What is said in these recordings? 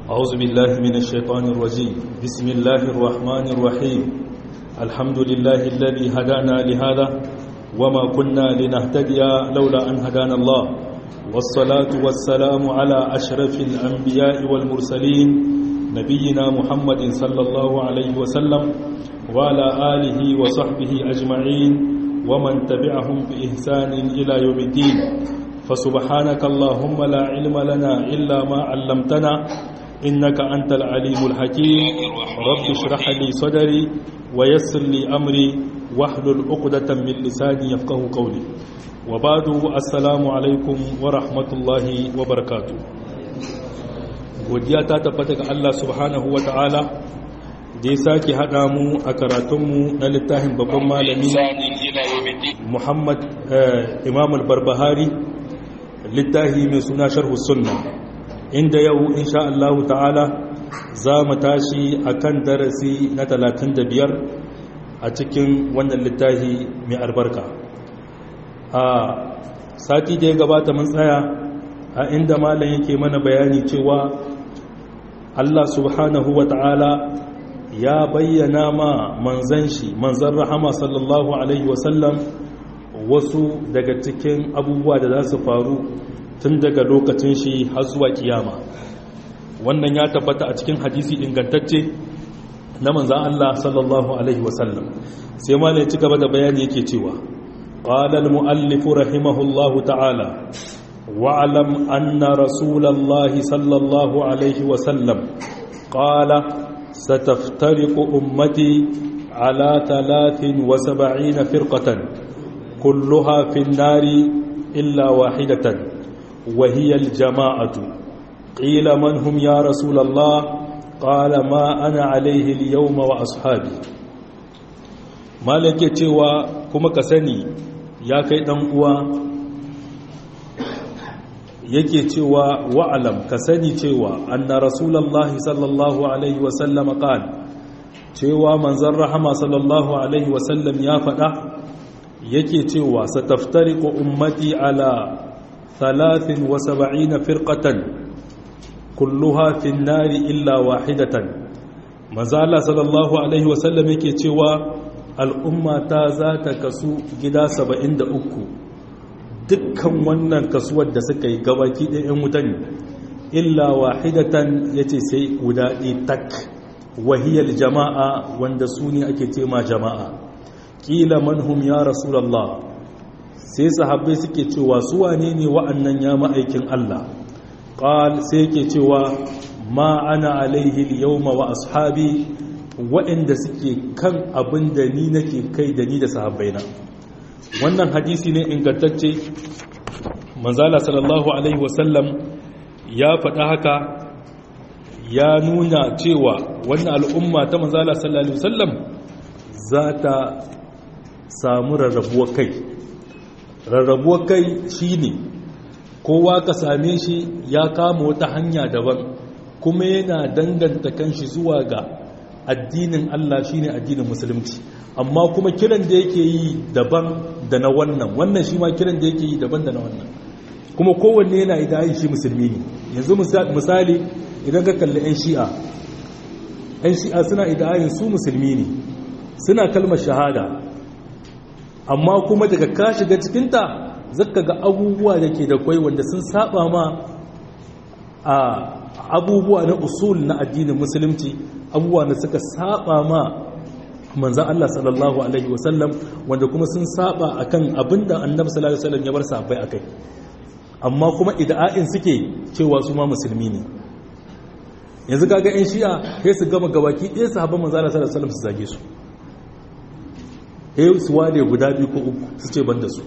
أعوذ بالله من الشيطان الرجيم بسم الله الرحمن الرحيم الحمد لله الذي هدانا لهذا وما كنا لنهتدي لولا أن هدانا الله والصلاة والسلام على أشرف الأنبياء والمرسلين نبينا محمد صلى الله عليه وسلم وعلى آله وصحبه أجمعين ومن تبعهم بإحسان إلى يوم الدين فسبحانك اللهم لا علم لنا إلا ما علمتنا إنك أنت العليم الحكيم رب اشرح لي صدري ويسر لي أمري واحلل عقدة من لساني يفقه قولي وبعد السلام عليكم ورحمة الله وبركاته godiya ta tabbata ga Allah subhanahu wa ta'ala da ya sake haɗa mu a karatunmu na littafin babban malami Muhammad Imam al-Barbahari littafi mai suna sharhu sunna inda yau insha Allah ta'ala za mu tashi akan darasi na 35 a cikin wannan littafi mai albarka a sati da ya gabata mun tsaya a inda malam yake mana bayani cewa Allah subhanahu wa ta'ala ya bayyana ma manzan shi manzan rahama sallallahu alaihi wasallam wasu daga cikin abubuwa da za su faru tun daga lokacin shi har zuwa kiyama wannan ya tabbata a cikin hadisi ingantacce na manzan Allah sallallahu alaihi wasallam sai ma ne ci gaba da bayani yake cewa qala al muallif rahimahullahu ta'ala wa'lam anna rasulallahi sallallahu alaihi wasallam qala ستفترق أمتي على ثلاث وسبعين فرقة كلها في النار إلا واحدة وهي الجماعة قيل من هم يا رسول الله قال ما أنا عليه اليوم وأصحابي مالك يتوى كما كسني يا كيدن uwa yake cewa wa'alam ka sani cewa anna rasulallahi sallallahu alaihi wasallam qala cewa manzon rahama sallallahu alaihi wasallam ya faɗa yake cewa sataftariqu ummati ala 73 firqatan kulluha fi an-nari illa wahidatan manzo Allah sallallahu alaihi wasallam yake cewa al'umma ta za ta kasu gida 73 dukkan wannan kasuwar da suka yi gabaki ɗaya 'yan wuta ne illa wahidatan ya ce sai guda tak wahiyar jama'a wanda su ne ake tema jama'a ƙila manhum ya rasulallah sai sahabbai suke cewa su wane ne wa'annan ya ma'aikin Allah ƙal sai ke cewa ma ana alaihi yawma wa ashabi waɗanda suke kan abin da ni nake kai da ni da sahabbaina wannan hadisi ne ingantacce manzala sallallahu alaihi wasallam ya faɗa haka ya nuna cewa wannan al'umma ta manzala sallallahu alaihi wasallam za ta samu rarrabuwar kai rarrabuwar kai shine kowa ka same shi ya kama wata hanya daban kuma yana danganta kanshi zuwa ga addinin Allah shine addinin musulunci amma kuma kiran da yake yi daban da na wannan wannan shi ma kiran da yake yi daban da na wannan kuma kowanne yana idayin shi musulmi ne yanzu misali idan ka kalli 'yan shi'a 'yan shi'a suna idayin su musulmi ne suna kalmar shahada amma kuma daga ka shiga cikinta zaka ga abubuwa da ke da kwai wanda sun saba ma a abubuwa na usul na addinin musulunci abubuwa da suka saba ma manzan Allah sallallahu Alaihi wasallam wanda kuma sun saba akan abinda annabi sallallahu Alaihi wasallam ya bar sahabbai akai amma kuma ida'a'in suke cewa su ma musulmi ne yanzu kaga yan shi'a sai su gama gabaki ɗaya sahabban manzan Allah sallallahu Alaihi wasallam su zage su eh su ware guda biyu ko uku su ce banda su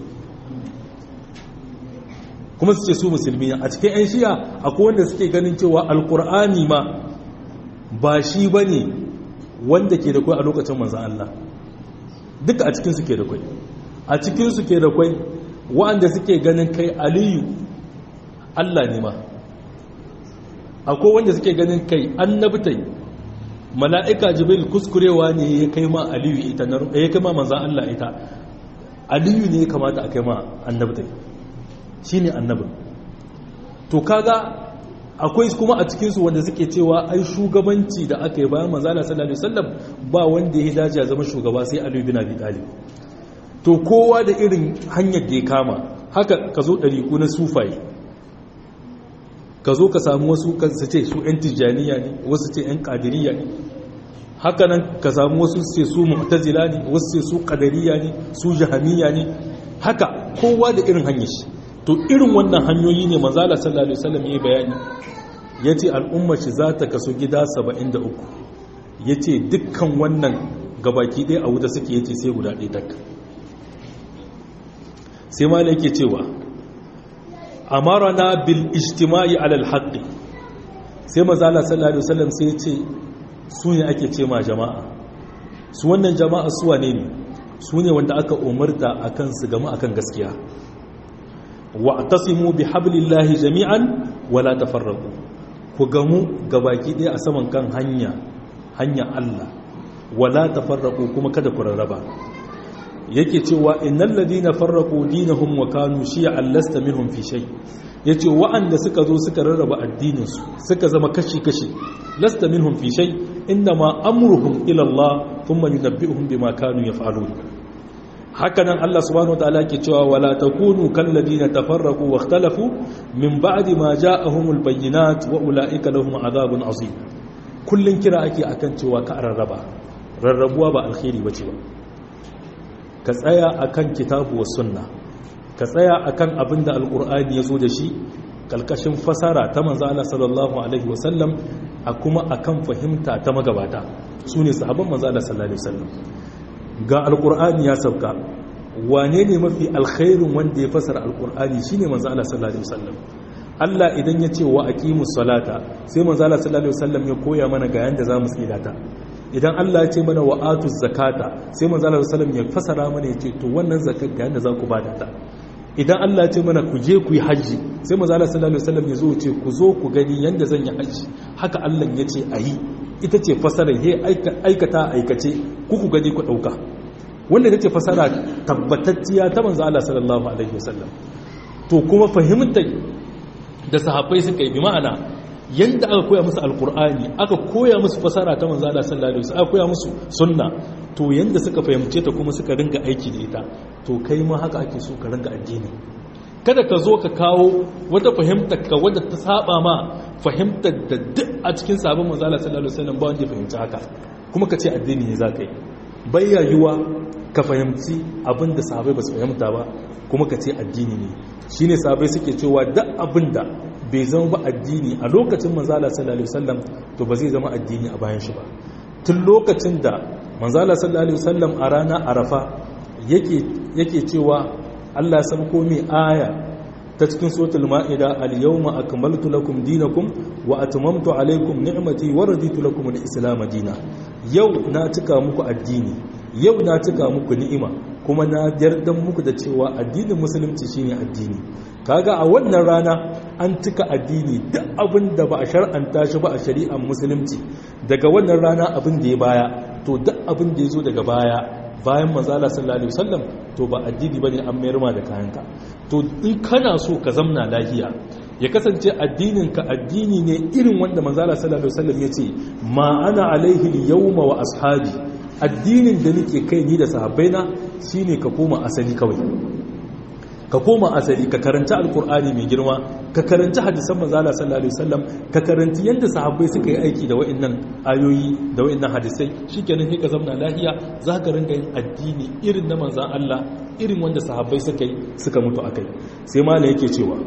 kuma su ce su musulmi a cikin yan shi'a akwai wanda suke ganin cewa alkur'ani ma ba shi bane wanda ke da kwai a lokacin manzan Allah duka a cikinsu ke da kwai a cikinsu ke da kwai wa'anda suke ganin kai aliyu Allah ne ma akwai wanda suke ganin kai annabtai mala'ika jibril kuskurewa ne ya kai ma aliyu ita ya kai ma manzan Allah ita aliyu ne ya kamata a kai ma annabtai shi ne annabin to kaga akwai kuma a cikinsu wanda suke cewa ai shugabanci da aka yi bayan manzala sallallahu alaihi wasallam ba wanda ya dace ya zama shugaba sai Ali bin Abi Talib to kowa da irin hanyar da ya kama haka ka zo ɗariƙu na sufaye ka zo ka samu wasu kan su ce su 'yan tijjaniya ne wasu ce 'yan ƙadiriya ne haka nan ka samu wasu ce su mu'tazila ne wasu ce su ƙadariya ne su jahamiya ne haka kowa da irin hanyar shi to irin wannan hanyoyi ne manzala sallallahu alaihi wasallam ya bayani yace al'ummar shi za ta kaso gida 73 yace dukkan wannan gabaki ɗaya a wuta suke yace sai guda ɗaya tak sai ma yake cewa amarana bil ijtima'i alal haqqi sai manzala sallallahu alaihi wasallam sai yace su ne ake ce ma jama'a su wannan jama'a su wane ne su ne wanda aka umarta akan su gama akan gaskiya wa'tasimu bihablillahi jami'an wala tafarraqu ku gamu gabaki ɗaya a saman kan hanya hanya Allah wala tafarraqu kuma kada ku rarraba yake cewa innal ladina farraqu dinahum wa kanu shi'an lasta minhum fi shay yace wa'anda suka zo suka rarraba addinin su suka zama kashi kashi lasta minhum fi shay inma amruhum ila Allah thumma yunabbi'uhum bima kanu yaf'alun hakanan Allah subhanahu wa ta'ala ke cewa wala takunu kal ladina tafarraqu wa ikhtalafu min ba'di ma ja'ahumul bayyinat wa ulaika lahum adhabun azim kullun kira ake akan cewa ka rarraba rarrabuwa ba alkhairi bace ba ka tsaya akan kitabu was sunna ka tsaya akan abinda alqur'ani yazo da shi kalkashin fasara ta manzo Allah sallallahu alaihi wasallam a kuma akan fahimta ta magabata sune sahabban manzo Allah sallallahu alaihi wasallam ga alkur'ani ya sauka wane ne mafi alkhairun wanda ya fasara alkur'ani shine manzo Allah sallallahu alaihi wasallam Allah idan ya ce wa aqimus salata sai manzo Allah sallallahu alaihi wasallam ya koya mana ga yanda zamu tsira ta idan Allah ya ce mana wa atuz zakata sai manzo Allah sallallahu alaihi wasallam ya fasara mana ya ce to wannan zakat ga yanda za ku bada ta idan Allah ya ce mana ku je ku yi haji sai manzo Allah sallallahu alaihi wasallam ya zo ce ku zo ku gani yanda zan yi haji haka Allah ya ce ayi ita ce fasara he aikata aikace kuku gani ku dauka wanda ita ce fasara tabbatacciya ta manzo Allah sallallahu alaihi wasallam to kuma fahimta da sahabbai suka yi bi ma'ana yanda aka koya musu alqur'ani aka koya musu fasara ta manzo Allah sallallahu alaihi wasallam aka koya musu sunna to yanda suka fahimce ta kuma suka ringa aiki da ita to kai ma haka ake so ka ringa addini kada ka zo ka kawo wata fahimtar ka wadda ta saba ma fahimtar da duk a cikin sabon manzala sallallahu alaihi wasallam ba wanda ya fahimci haka kuma ka ce addini ne za ka yi bayyayuwa ka fahimci abin da sahabai ba su fahimta ba kuma ka ce addini ne shine sahabai suke cewa duk abin da bai zama ba addini a lokacin manzala sallallahu alaihi wasallam to ba zai zama addini a bayan shi ba tun lokacin da manzala sallallahu alaihi wasallam a rana arafa yake yake cewa Allah sabko mai aya ta cikin suratul ma'ida al-yawma akmaltu lakum dinakum wa atmamtu alaykum ni'mati wa raditu lakum al-islam dina yau na cika muku addini yau na cika muku ni'ima kuma na yardan muku da cewa addinin musulunci shine addini kaga a wannan rana an cika addini duk abin da ba a shar'anta shi ba a shari'ar musulunci daga wannan rana abin da ya baya to duk abin da ya zo daga baya bayan manzala sallallahu alaihi wasallam to ba addini bane an mayar ma da kayanka to in kana so ka zamna lafiya ya kasance addinin ka addini ne irin wanda manzala sallallahu alaihi wasallam yace ma ana alaihi yawma wa ashabi addinin da nake kai ni da sahabbaina shine ka koma asali kawai ka koma asali ka karanta alkur'ani mai girma ka karanta hadisan manzala sallallahu alaihi wasallam ka karanti yanda sahabbai suka yi aiki da wa'annan ayoyi da wa'annan hadisai shikenan sai ka zamna lahiya za ka ringa yin addini irin na manzan Allah irin wanda sahabbai suka yi suka mutu akai sai malai yake cewa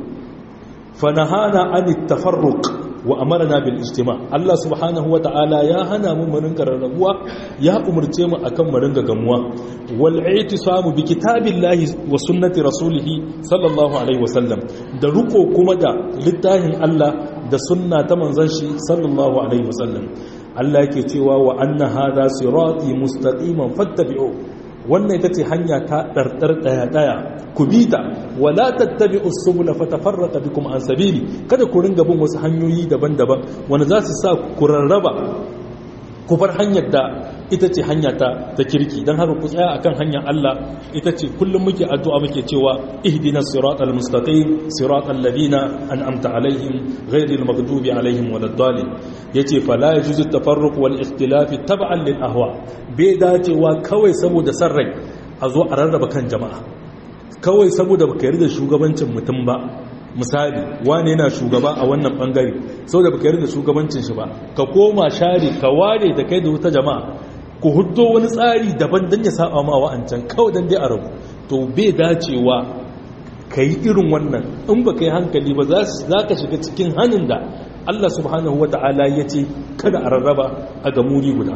fa nahana anit tafarruq wa amarna bil ijtima Allah subhanahu wata'ala ya hana mu mu ringa rarrabuwa ya umurce mu akan mu ringa gamuwa wal i'tisamu bi kitabillahi wa sunnati rasulih sallallahu alaihi wasallam da ruko kuma da littafin Allah da sunna ta manzon shi sallallahu alaihi wasallam Allah yake cewa wa anna hadha sirati mustaqiman fattabi'u wannan ita ce hanya ta ɗarɗar ɗaya-ɗaya ku bi ta wala tattabi usubula fatafarraka bikum an sabili kada ku ringa bin wasu hanyoyi daban-daban wanda za su sa ku rarraba ku bar hanyar da ita ce hanya ta ta kirki don haka ku tsaya akan hanyar Allah ita ce kullum muke addu'a muke cewa ihdinas siratal mustaqim siratal ladina an'amta alaihim ghayril maghdubi alaihim waladdallin yace fala yajuzu tafarruq wal ikhtilaf tab'an lil ahwa bai dacewa kawai saboda sarrai a zo a rarraba kan jama'a kawai saboda baka yarda shugabancin mutum ba misali wane yana shugaba a wannan bangare sau da baka yarda shugabancin shi ba ka koma share ka ware da kai da wata jama'a ku huddo wani tsari daban don ya saba ma wa'ancan kawai don dai a rabu to bai dacewa ka yi irin wannan in ba ka yi hankali ba za ka shiga cikin hannun da Allah subhanahu wa ta'ala ya ce kada a rarraba a gamuri guda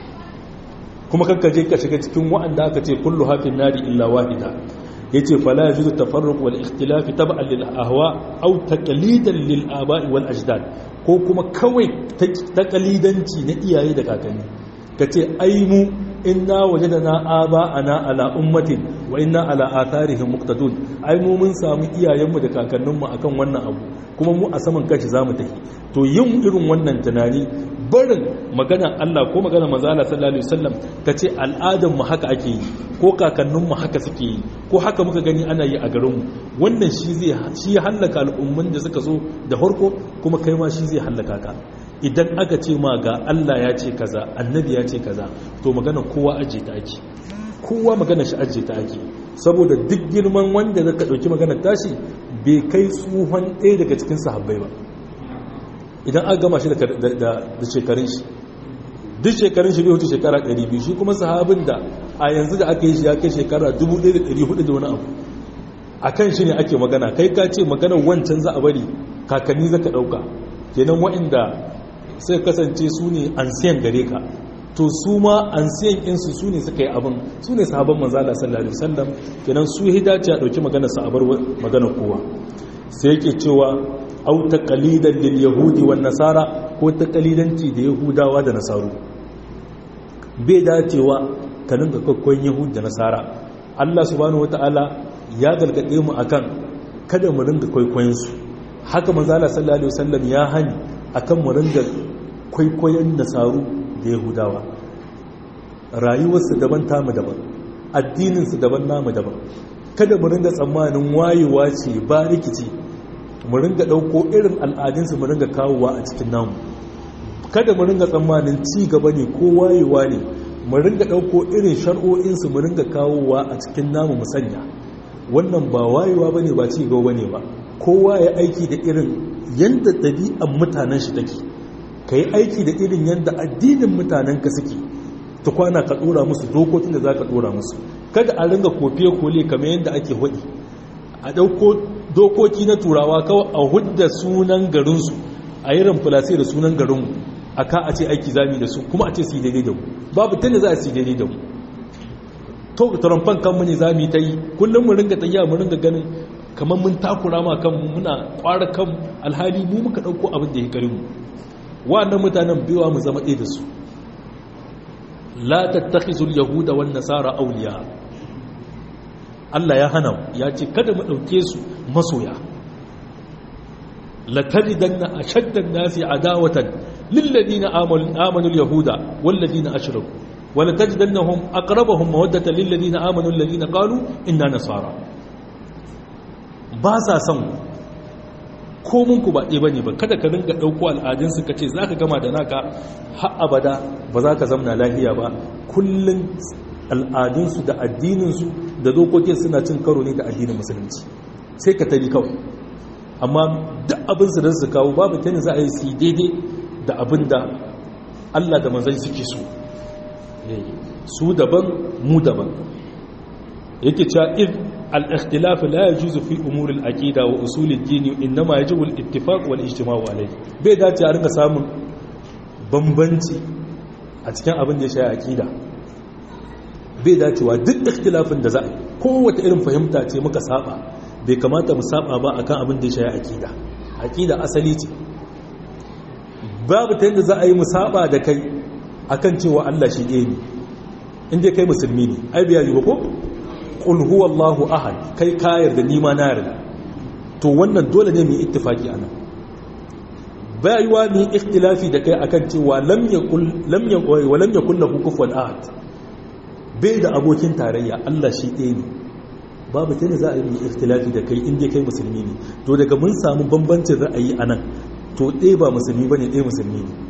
kuma kanka je ka shiga cikin wa'anda aka ce kullu hafin nari illa wahida yace fala yajuzu tafarruq wal ikhtilaf tab'an lil ahwa aw taqlidan lil aba'i wal ajdad ko kuma kawai taqlidanci na iyaye da kakanni kace ai mu inna wajadna aba'ana ala ummatin wa inna ala atharihim muqtadun ai mu mun samu iyayenmu da kakanninmu akan wannan abu kuma mu a saman kashi zamu tafi to yin irin wannan tunani barin magana Allah ko magana manzo Allah sallallahu alaihi wasallam kace al'adan mu haka ake yi ko kakannin mu haka suke yi ko haka muka gani ana yi a garin mu wannan shi zai shi halaka al'umman da suka zo da harko kuma kai ma shi zai halaka ka idan aka ce ma ga Allah ya ce kaza annabi ya ce kaza to magana kowa aje ta ake kowa magana shi aje ta ake saboda duk girman wanda zaka dauki magana tashi bai kai tsuhon ɗaya daga cikin sahabbai ba idan aka gama shi da shekarun shi duk shekarun shi bai hutu shekara 200 shi kuma sahabin da a yanzu da aka yi shi ya kai shekara 1400 da wani abu a kan shi ne ake magana kai ka ce magana wancan za a bari kakanni za ka ɗauka kenan wa'inda sai kasance su ne ansiyan gare ka to su ma ansiyan insu su ne suka yi abin su ne sahabban manzala sallallahu alaihi wasallam kenan su hidace a ɗauki magana sa a bar magana kowa sai yake cewa au taqalidan lil yahudi wan nasara ko taqalidanci da yahudawa da nasaru bai dacewa ka dinga kokkon yahudi da nasara Allah subhanahu wataala ya galgade mu akan kada mu dinga kwaikwayon su haka manzo Allah sallallahu alaihi wasallam ya hani akan mu dinga kwaikwayon nasaru da yahudawa rayuwarsu daban tamu daban addinin su daban namu daban kada mu dinga tsammanin wayewa ce ba rikici mu ringa ɗauko irin al'adunsu mu ringa kawowa a cikin namu kada mu ringa tsammanin ci gaba ne ko wayewa ne mu ringa ɗauko irin shar'o'insu mu ringa kawowa a cikin namu mu sanya wannan ba wayewa ba ne ba ci gaba ne ba kowa ya aiki da irin yadda ɗabi'an mutanen shi take ka yi aiki da irin yadda addinin mutanen ka suke ta kwana ka ɗora musu dokokin da za ka ɗora musu kada a ringa kofiye kole kamar yadda ake hudi a ɗauko dokoki na turawa kawai a hudda sunan garinsu a yi ramfulase da sunan garinmu a ka a ce aiki zami da su kuma a ce su yi daidai da mu babu tunda za a su yi daidai da mu to taramfan kanmu ne zami ta yi kullum mu ringa tayya mu ringa ganin kamar mun takura ma kanmu muna kwara kan alhali mu muka ɗauko abin da ya karin mu wa'annan mutanen biyuwa mu zama ɗaya da su la tattakhizul yahuda wan nasara awliya Allah ya hana ya ce kada mu ɗauke su masoya lataridanna ashaddan nasi adawatan lilladina amanu alyahuda walladina ashraku wala tajidannahum aqrabahum mawaddatan lilladina amanu alladina qalu inna nasara ba sa son ko mun ku ba ɗaya bane ba kada ka ringa ɗauko al'adun su kace zaka gama da naka har abada ba za ka zamna lafiya ba kullun al'adunsu da addininsu da dokokin suna cin karo ne da addinin musulunci sai ka tabi kawai amma duk abin su da su kawo babu ta za a yi su daidai da abin da Allah da manzan suke so su daban mu daban yake cewa if al-ikhtilaf la yajuzu fi umur al-aqida wa usul ad-din inma yajibu al-ittifaq wal ijtima'u alayhi bai dace a ringa samun bambanci a cikin abin da ya shafi aqida bai dacewa duk ikhtilafin da za a yi kowace irin fahimta ce muka saba bai kamata mu saba ba akan abin da ya shafi aqida aqida asali ce babu ta yadda za a yi mu saba da kai akan cewa Allah shi ɗaya ne inda kai musulmi ne ai biya yi ba ko qul huwallahu ahad kai ka yarda ni ma na yarda to wannan dole ne mu yi ittifaki anan bai yiwa ni ikhtilafi da kai akan cewa lam yakul lam yakul wa lam yakul lahu kufuwan ahad bai da abokin tarayya Allah shi ɗaya ne babu ta ne za a yi ikhtilafi da kai inda kai musulmi ne to daga mun samu bambancin ra'ayi a nan to ɗaya ba musulmi ba ne ɗaya musulmi ne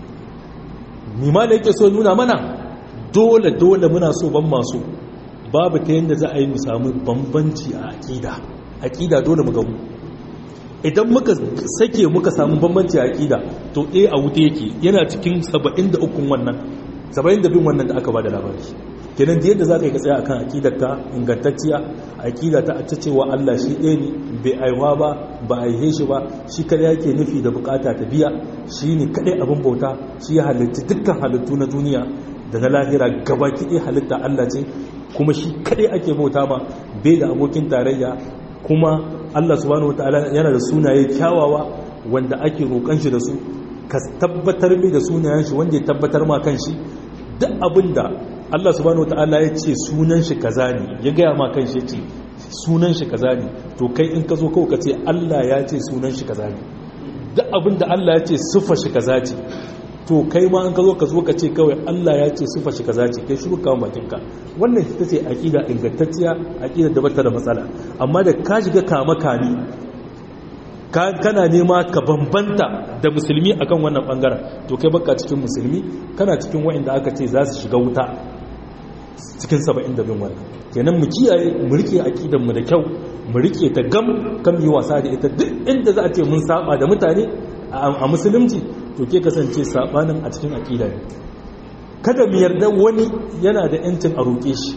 nima da yake so nuna mana dole dole muna so ban masu babu ta yadda za a yi mu samu bambanci a aƙida aƙida dole mu gamu idan muka sake muka samu bambanci a aƙida to ɗaya a wuta yake yana cikin 73 wannan 72 wannan da aka ba da labari kenan da yadda za ka yi ka tsaya akan aƙidarka ingantacciya aƙida ta ta cewa Allah shi ɗaya ne bai aiwa ba ba a aihe shi ba shi kada yake nufi da bukata ta biya shi ne kaɗai abin bauta shi ya halitta dukkan halittu na duniya da na lahira gaba kiɗe halitta Allah ce kuma shi kaɗai ake bauta ma bai da abokin tarayya kuma Allah subhanahu wataala yana da sunaye kyawawa wanda ake roƙon shi da su ka tabbatar mai da sunayen shi wanda ya tabbatar ma kan shi duk abin da Allah subhanahu wataala ya ce sunan shi kaza ne ya gaya ma kan shi ce sunan shi kaza ne to kai in ka zo kawai ka ce Allah ya ce sunan shi kaza ne duk abin da Allah ya ce siffa shi kaza ce to kai ma in ka zo ka zo ka ce kawai Allah ya ce siffa shi kaza ce kai shiru kawo bakin ka wannan ita ce aqida ingantacciya aqida da bata da matsala amma da ka shiga kama kani kana nema ka bambanta da musulmi akan wannan bangaren to kai baka cikin musulmi kana cikin wa'anda aka ce za su shiga wuta cikin saba'in da bin wannan kenan mu kiyaye mu rike aqidan mu da kyau mu rike ta gam kan yi wasa da ita duk inda za a ce mun saba da mutane a musulunci to ke kasance sabanin a cikin aqida ne kada mu yarda wani yana da yancin a roƙe shi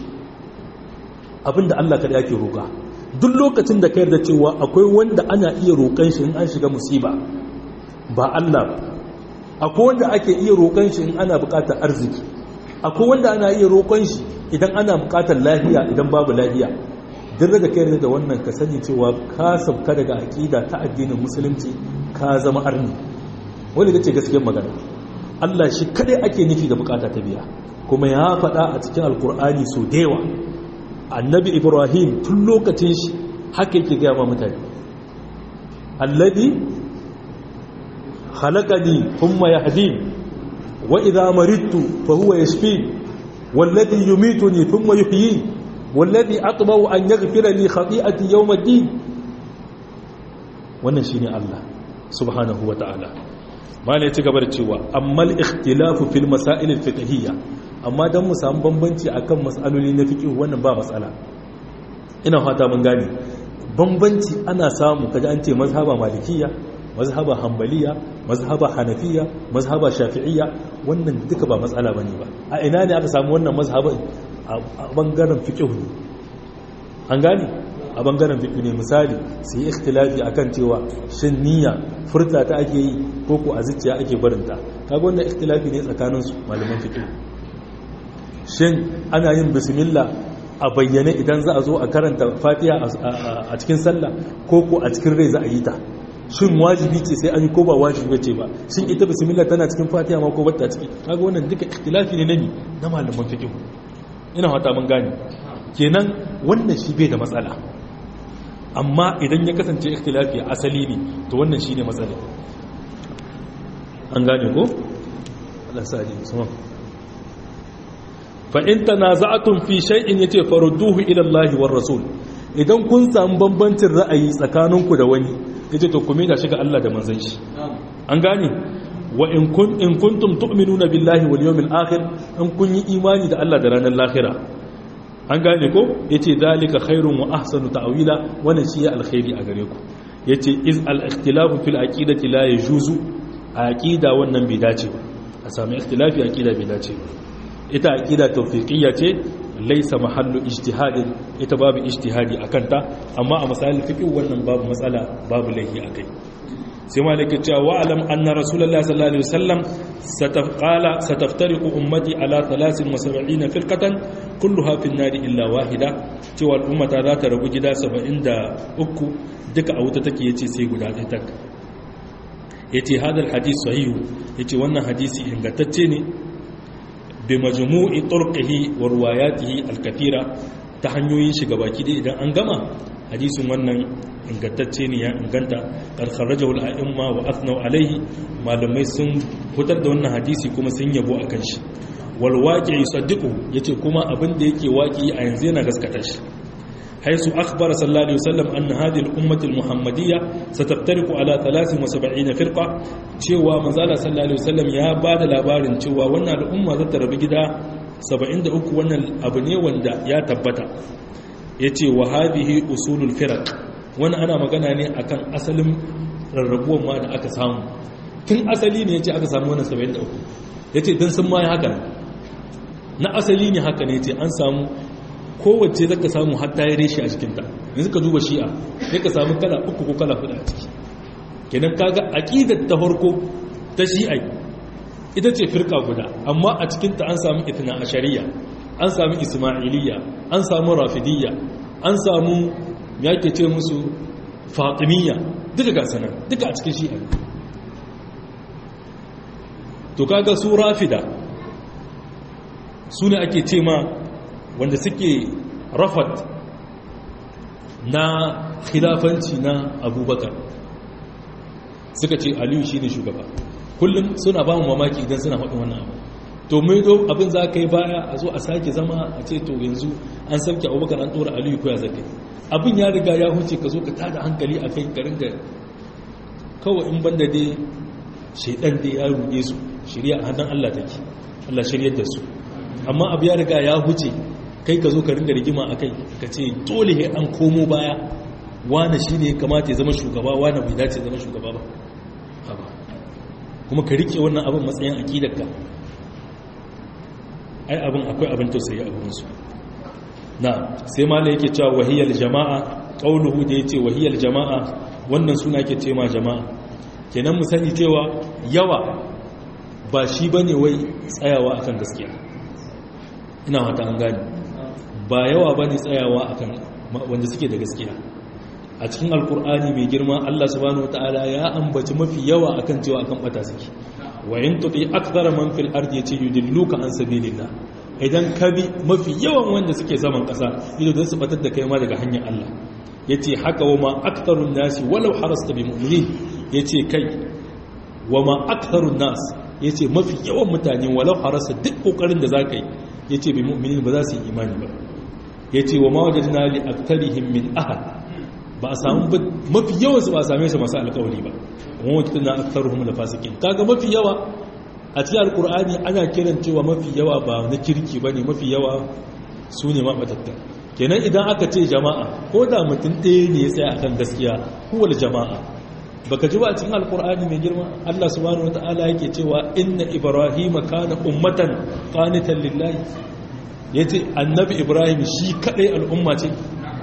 abinda Allah kada yake roƙa duk lokacin da ka yarda cewa akwai wanda ana iya roƙon shi in an shiga musiba ba Allah ba akwai wanda ake iya roƙon shi in ana buƙatar arziki akwai wanda ana iya roƙon shi idan ana buƙatar lafiya idan babu lafiya duk da ka yarda da wannan ka sani cewa ka sabka daga aƙida ta addinin musulunci ka zama arni wanda ita ce gaskiyar magana Allah shi kadai ake nufi da buƙata ta biya kuma ya faɗa a cikin alkur'ani so da yawa annabi ibrahim tun lokacin shi haka yake gaya ma mutane alladhi khalaqani thumma yahdin wa idha maridtu fa huwa yashfin walladhi yumituni thumma yuhyin walladhi atma'u an yaghfira li khati'ati yawm ad-din wannan shine Allah subhanahu wa ta'ala malai ci gaba da cewa ammal ikhtilafu fil masail al-fiqhiyya amma don mu samu bambanci akan matsaloli na fiƙi wannan ba matsala ina fata mun gane bambanci ana samu kaji an ce mazhaba malikiya mazhaba hambaliya mazhaba hanafiya mazhaba shafi'iyya wannan duka ba matsala bane ba a ina ne aka samu wannan mazhabin a bangaren fiqh ne an gane a bangaren fiqh ne misali su yi ikhtilafi akan cewa shin niyya furta ta ake yi ko ko a zuciya ake barinta kaga wannan ikhtilafi ne tsakanin su malaman fiqh shin ana yin bismillah a bayyane idan za a zo a karanta fatiha a cikin sallah ko ko a cikin rai za a yi ta shin wajibi ce sai an yi ko ba wajibi ce ba shin ita bismillah tana cikin fatiha ma ko bata ciki kaga wannan duka ikhtilafi ne nani na malaman fiqh ina fata mun gane kenan wannan shi bai da matsala amma idan ya kasance ikhtilafi asali ne to wannan shine matsala an gane ko Allah sa ji musamman fa'in ta na za'atun fi shai'in ya ce farudduhu ilallahi war rasul idan kun samu bambancin ra'ayi tsakaninku da wani ya ce to kuma da shiga Allah da manzan shi an gane wa in kuntum tu'minuna billahi wal yawmil akhir in kun yi imani da Allah da ranar lahira an gane ko yace dalika khairun wa ahsanu ta'wila wannan shi ya alkhairi a gare ku yace iz al ikhtilafu fil aqidati la yajuzu aqida wannan bai dace ba a sami ikhtilafi aqida bai dace ba ita aqida tawfiqiyya ce laysa mahallu ijtihadin ita babu ijtihadi akan ta amma a masalin fiqh wannan babu matsala babu laihi akai sai malaka cewa wa alam anna rasulullahi sallallahu alaihi wasallam sataqala sataftariqu ummati ala 73 firqatan kulluha fi an-nar illa wahida cewa al'ummata za ta rabu gida 73 duka a wuta take yace sai guda ɗaya tak yace hadal hadith sahihu yace wannan hadisi ingantacce ne bi majmu'i turqihi wa riwayatihi al-kathira ta hanyoyin shi gabaki dai idan an gama hadisin wannan ingantacce ne ya inganta karkharrajahu al-a'imma wa athnau alaihi malamai sun fitar da wannan hadisi kuma sun yabo akan shi wal waqi yusaddiqu yace kuma abin da yake waqi a yanzu yana gaskata shi haisu akhbara sallallahu alaihi wasallam anna hadhihi al-ummah al-muhammadiyya sataftariqu ala 73 firqa cewa manzala sallallahu alaihi wasallam ya bada labarin cewa wannan al'umma za ta rabu gida 73 wannan abu ne wanda ya tabbata yace wa hadhihi usulul firaq wani ana magana ne akan asalin rarrabuwan ma da aka samu tun asali ne yace aka samu wannan 73 yace dan sun ma haka na asali ne haka ne yace an samu kowace zaka samu hatta ya reshe a cikinta yanzu ka duba shi'a sai ka samu kala uku ko kala hudu a ciki kenan kaga aqidar ta farko ta shi'a ita ce firka guda amma a cikinta an samu itna ashariya an samu ismailiyya an samu rafidiyya an samu me yake ce musu fatimiyya duka ga sanan duka a cikin shi'a to kaga su rafida su ne ake ce ma wanda suke rafat na khilafanci na abubakar suka ce aliyu shi ne shugaba kullum suna ba mu mamaki idan suna faɗin wannan abu to mai do abin za ka yi baya a zo a sake zama a ce to yanzu an sauke abubakar an ɗora aliyu ko ya zaka abin ya riga ya huce ka zo ka tada hankali a kai garin ga kawai in banda dai shaidan dai ya ruɗe su shirya a hannun allah take allah shiryar da su amma abu ya riga ya huce kai ka zo ka ringa rigima a kai ka ce dole he an komo baya wane shi ne kamata ya zama shugaba wane bai dace zama shugaba ba haba kuma ka rike wannan abin matsayin aƙidarka ai abin akwai abin tausayi a gurinsu na sai ma yake cewa wahiyar jama'a ƙauluhu da ya ce wahiyar jama'a wannan suna ke ce ma jama'a kenan mu sani cewa yawa ba shi ba ne wai tsayawa akan gaskiya ina wata an gani ba yawa ba ne tsayawa akan wanda suke da gaskiya a cikin alkur'ani mai girma allah subhanahu wata'ala ya ambaci mafi yawa akan cewa akan bata suke wa in tuti akthara man fil ardi yace yudilluka an sabilillah idan ka bi mafi yawan wanda suke saman kasa ido don su batar da kai ma daga hanyar Allah yace haka wa ma aktharun nasi walau harasta bi mu'minin yace kai wa ma aktharun nas yace mafi yawan mutane walau harasta duk kokarin da zaka yi yace bi mu'minin ba za su yi imani ba yace wa ma wajadna li aktharihim min ahad ba a samu mafi yawan su ba a same su masu alƙawari ba kuma wata na aktaruhum da fasikin kaga mafi yawa a cikin alkur'ani ana kiran cewa mafi yawa ba na kirki bane mafi yawa su ne mabatatta kenan idan aka ce jama'a ko da mutum ɗaya ne ya tsaya akan gaskiya huwal jama'a baka ji ba a cikin alkur'ani mai girma Allah subhanahu wataala yake cewa inna ibrahima kana ummatan qanitan lillahi yace annabi ibrahim shi kadai al'umma ce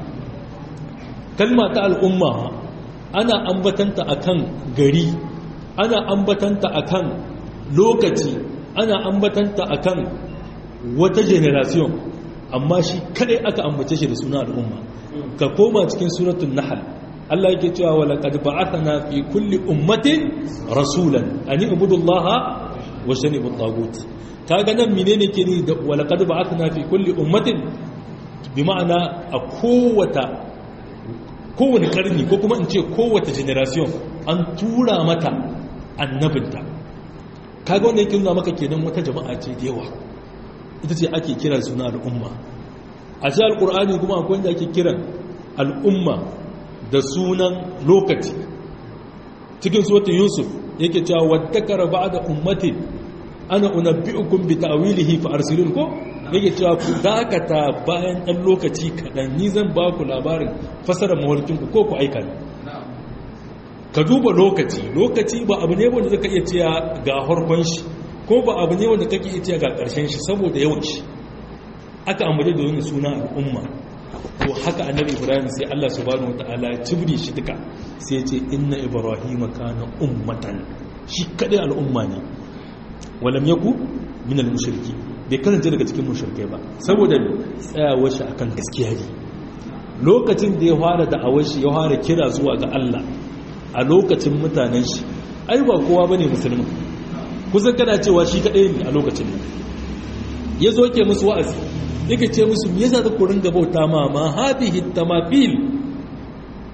kalma ta al'umma ana ambatanta akan gari ana ambatanta akan lokaci ana ambatanta akan wata generation amma shi kadai aka ambace shi da suna al'umma ka koma cikin suratul nahl Allah yake cewa wa laqad ba'athna fi kulli ummatin rasulan an ibudullaha wa shanibut tagut kaga nan menene ke ni da wa laqad ba'athna fi kulli ummatin bi ma'ana a kowata kowane karni ko kuma in ce kowace generation an tura mata annabinta kaga wanda yake nuna maka kenan wata jama'a ce da yawa ita ce ake kira suna al'umma a shi al'ur'ani kuma akwai wanda ake kiran al'umma da sunan lokaci cikin suwata yusuf yake cewa wadda kara ba da ummatin ana unabbi'ukum bi ta'wilihi fa arsilun ko yake cewa ku dakata bayan ɗan lokaci kaɗan ni zan ba ku labarin fasarar mawarkinku ko ku aika ne ka duba lokaci lokaci ba abu ne wanda zaka iya cewa ga harkon shi ko ba abu ne wanda kake iya cewa ga ƙarshen shi saboda yawan shi aka ambace da wani suna al'umma to haka annabi ibrahim sai Allah subhanahu wataala ya cibri shi duka sai ya ce inna ibrahima kana ummatan shi kadai al'umma ne walam yaku min al-mushriki bai kasance daga cikin mushrikai ba saboda tsayawar shi akan gaskiya ne lokacin da ya fara da'awar shi ya fara kira zuwa ga Allah a lokacin mutanen shi ai ba kowa bane musulmi kusan kana cewa shi kadai ne a lokacin nan ya zo ke musu wa'azi yake ce musu me yasa za ku ringa bauta ma ma hadhihi tamafil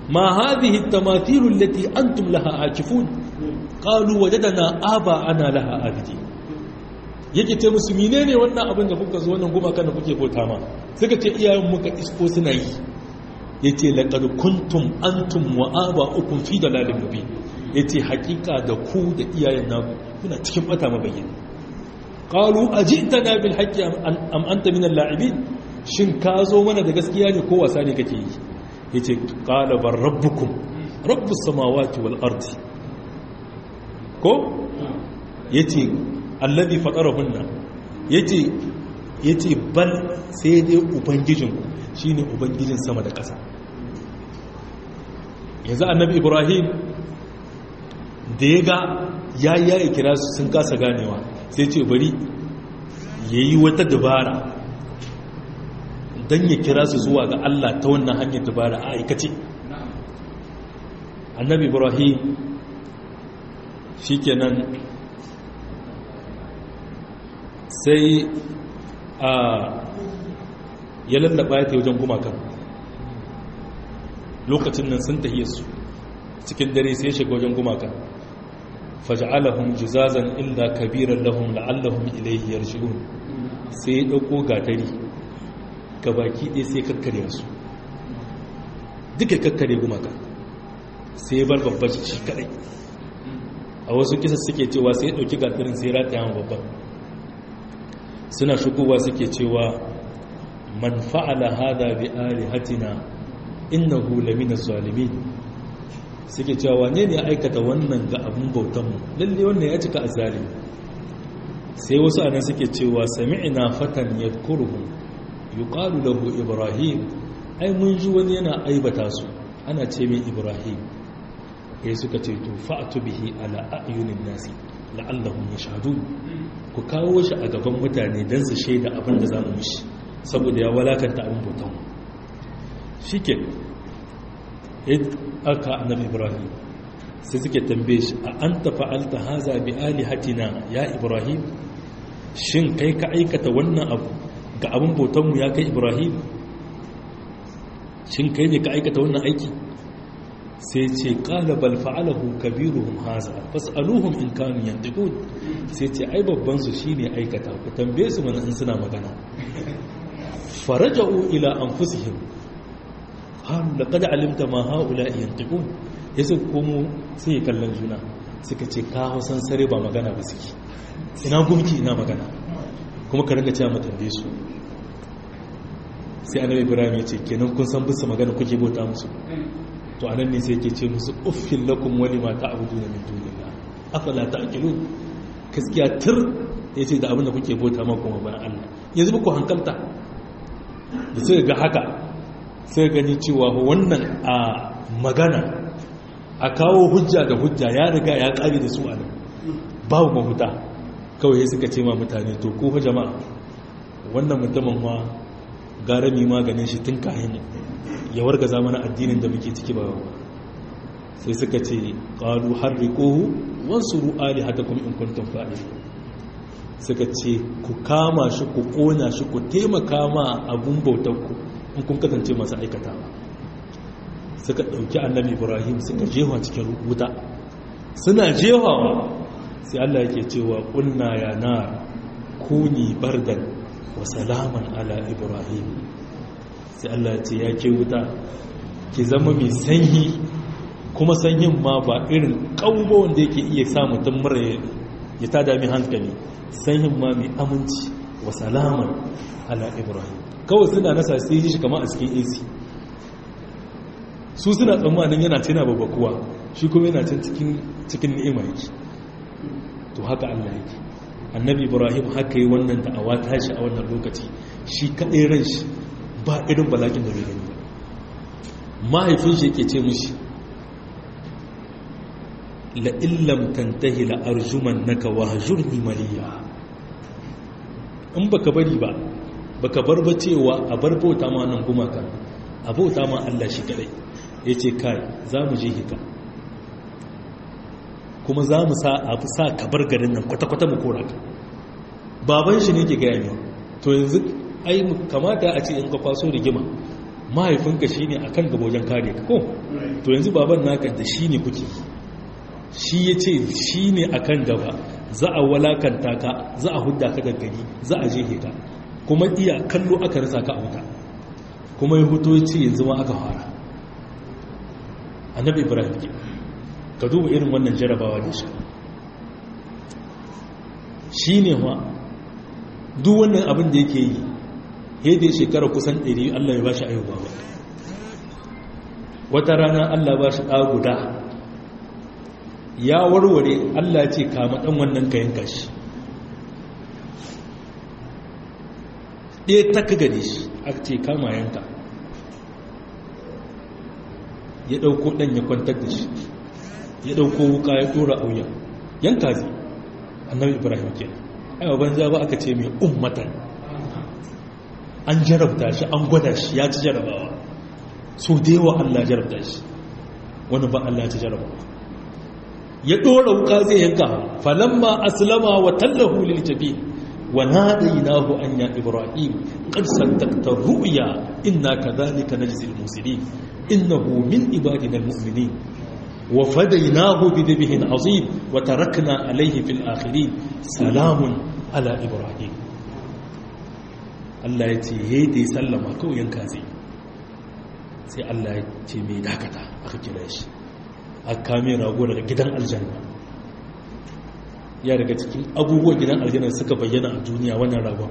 ma hadhihi at-tamathilu allati antum laha akifun qalu wajadna aba ana laha abidi yake ce musu menene wannan abin da kuka zo wannan gumakan da kuke bauta ma suka ce iyayen muka isko suna yi yace laqad kuntum antum wa aba'ukum fi dalalin mubin yace hakika da ku da iyayen naku kuna cikin bata mabayyana qalu ajitana bil haqqi am anta min al-la'ibin shin ka zo mana da gaskiya ne ko wasa ne kake yi yace qala bar rabbukum rabbus samawati wal ardi ko yace alladhi fatarahunna yace yace bal sai dai ubangijinku shine ubangijin sama da ƙasa yanzu annabi ibrahim da ya ga ya yi kira su sun kasa ganewa sai ce bari ya yi wata dabara don ya kira su zuwa ga Allah ta wannan hanyar dabara a aikace annabi ibrahim shi kenan sai a ya lallaba ya ta wajen gumakan lokacin nan sun tahiyar su cikin dare sai shiga wajen gumakan faj'alahum juzazan illa kabiran lahum la'allahum ilayhi yarji'un sai ya dauko gatari gabaki ɗaya sai kakkare su duka kakkare gumaka sai bar babban shi kadai a wasu kisa suke cewa sai ya dauki gatarin sai rataya ma babban suna shigowa suke cewa man fa'ala hada bi alihatina innahu lamina zalimin suke cewa wane ne aikata wannan ga abin bautanmu lalle wannan ya cika azalimi sai wasu anan suke cewa sami'na fatan yadhkuruhum yuqalu lahu ibrahim ai mun ji wani yana aibata su ana ce mai ibrahim sai suka ce to fa'tu bihi ala a'yunin nasi la'allahum yashhadun ku kawo shi a gaban mutane dan su shaida abin da zamu mishi saboda ya walakanta abin bautanmu shike aka annabi ibrahim sai suke tambaye shi a an fa'alta haza bi alihatina ya ibrahim shin kai ka aikata wannan abu ga abin bautanmu ya kai ibrahim shin kai ne ka aikata wannan aiki sai ce qala bal fa'alahu kabiruhum haza fas'aluhum in kanu yantiqun sai ce ai babban su shine aikata ku tambaye su mana in suna magana faraja'u ila anfusihim qalu laqad alimta ma haula yantiqun yace komo sai kallon juna suka ce ka hausan sare ba magana ba suke ina gumki ina magana kuma ka ringa cewa mutan su sai annabi ibrahim ya ce kenan kun san bisa magana kuke bauta musu to anan ne sai yake ce musu uffil lakum wa lima ta'buduna min dunillah afala ta'qilun gaskiya tur yace da abin da kuke bauta ma kuma bayan Allah yanzu ba ku hankalta da sai ga haka sai gani cewa wannan a magana a kawo hujja da hujja ya riga ya kare da su a nan babu mahuta kawai suka ce ma mutane to ko fa jama'a wannan mutumin ma gara mi maganin shi tun kayan ya warga zamanin addinin da muke ciki ba sai suka ce qalu harriquhu wansuru alihatakum in kuntum fa'ilin suka ce ku kama shi ku kona shi ku taimaka ma abun bautarku in kun kasance masu aikata suka ɗauki annabi ibrahim suka jewa cikin wuta suna jewawa sai allah yake cewa ƙunna ya na kuni bardan wa salaman ala ibrahim sai allah ya ce ya ke wuta ki zama mai sanyi kuma sanyin ma ba irin ƙaubo wanda yake iya sa mutum mura ya tada mai hankali sanyin ma mai aminci wa salaman ala ibrahim kawai suna nasa sai shi kama a cikin ac su suna tsammanin yana cina babbakuwa shi kuma yana cin cikin ni'ima yake to haka allah yake annabi ibrahim haka yi wannan da'awa tashi a wannan lokaci shi kaɗai ran shi ba irin balakin da bai gani mahaifin shi yake ce mushi la'illam tantahi la'arjuman naka wa hajurni maliya in baka bari ba baka bar ba cewa a bar bauta ma nan gumaka a bauta ma Allah shi kadai yace kai za mu je hika kuma za mu sa a fi sa ka bar garin nan kwata-kwata mu kora ka baban shi ne ke gaya ne to yanzu ai kamata a ce in ka kwaso rigima mahaifinka shi ne a kan gaba wajen kare ka ko to yanzu baban naka da shi ne kuke shi ya ce shi ne a kan gaba za a walakanta ka za a hudda ka daggari za a jehe ka kuma iya kallo aka rasa ka a wuta kuma ya huto ya ce yanzu ma aka fara annabi ibrahim ke ka duba irin wannan jarabawa da shi shi ne ma duk wannan abin da yake yi yadda shekara kusan 100 Allah ya ba shi ayyuba ba wata rana Allah ba shi ɗa guda ya warware Allah ce kama ɗan wannan kayan kashi ɗaya ta ka gane shi aka ce kama yanka ya ɗauko ɗan ya kwantar da shi ya ɗauko wuka ya ɗora auya yanka zai annabi ibrahim ke aiwa banza ba aka ce mai ummatan an jarabta shi an gwada shi ya ci jarabawa so da yawa allah jarabta shi wani ba allah ci jarabawa ya ɗora wuka zai yanka falamma aslama wa tallahu lil jabi wa nadaynahu an ya ibrahim qad saddaqta ru'ya inna kadhalika najzil muslimin innahu min ibadina almu'minin wa fadaynahu bi dhibhin azim wa tarakna alayhi fil akhirin salamun ala ibrahim Allah ya ce yayi da sallama kawai yanka zai sai Allah ya ce mai dakata aka kira shi aka kame rago daga gidan aljanna ya daga cikin abubuwan gidan aljanna suka bayyana a duniya wannan ragon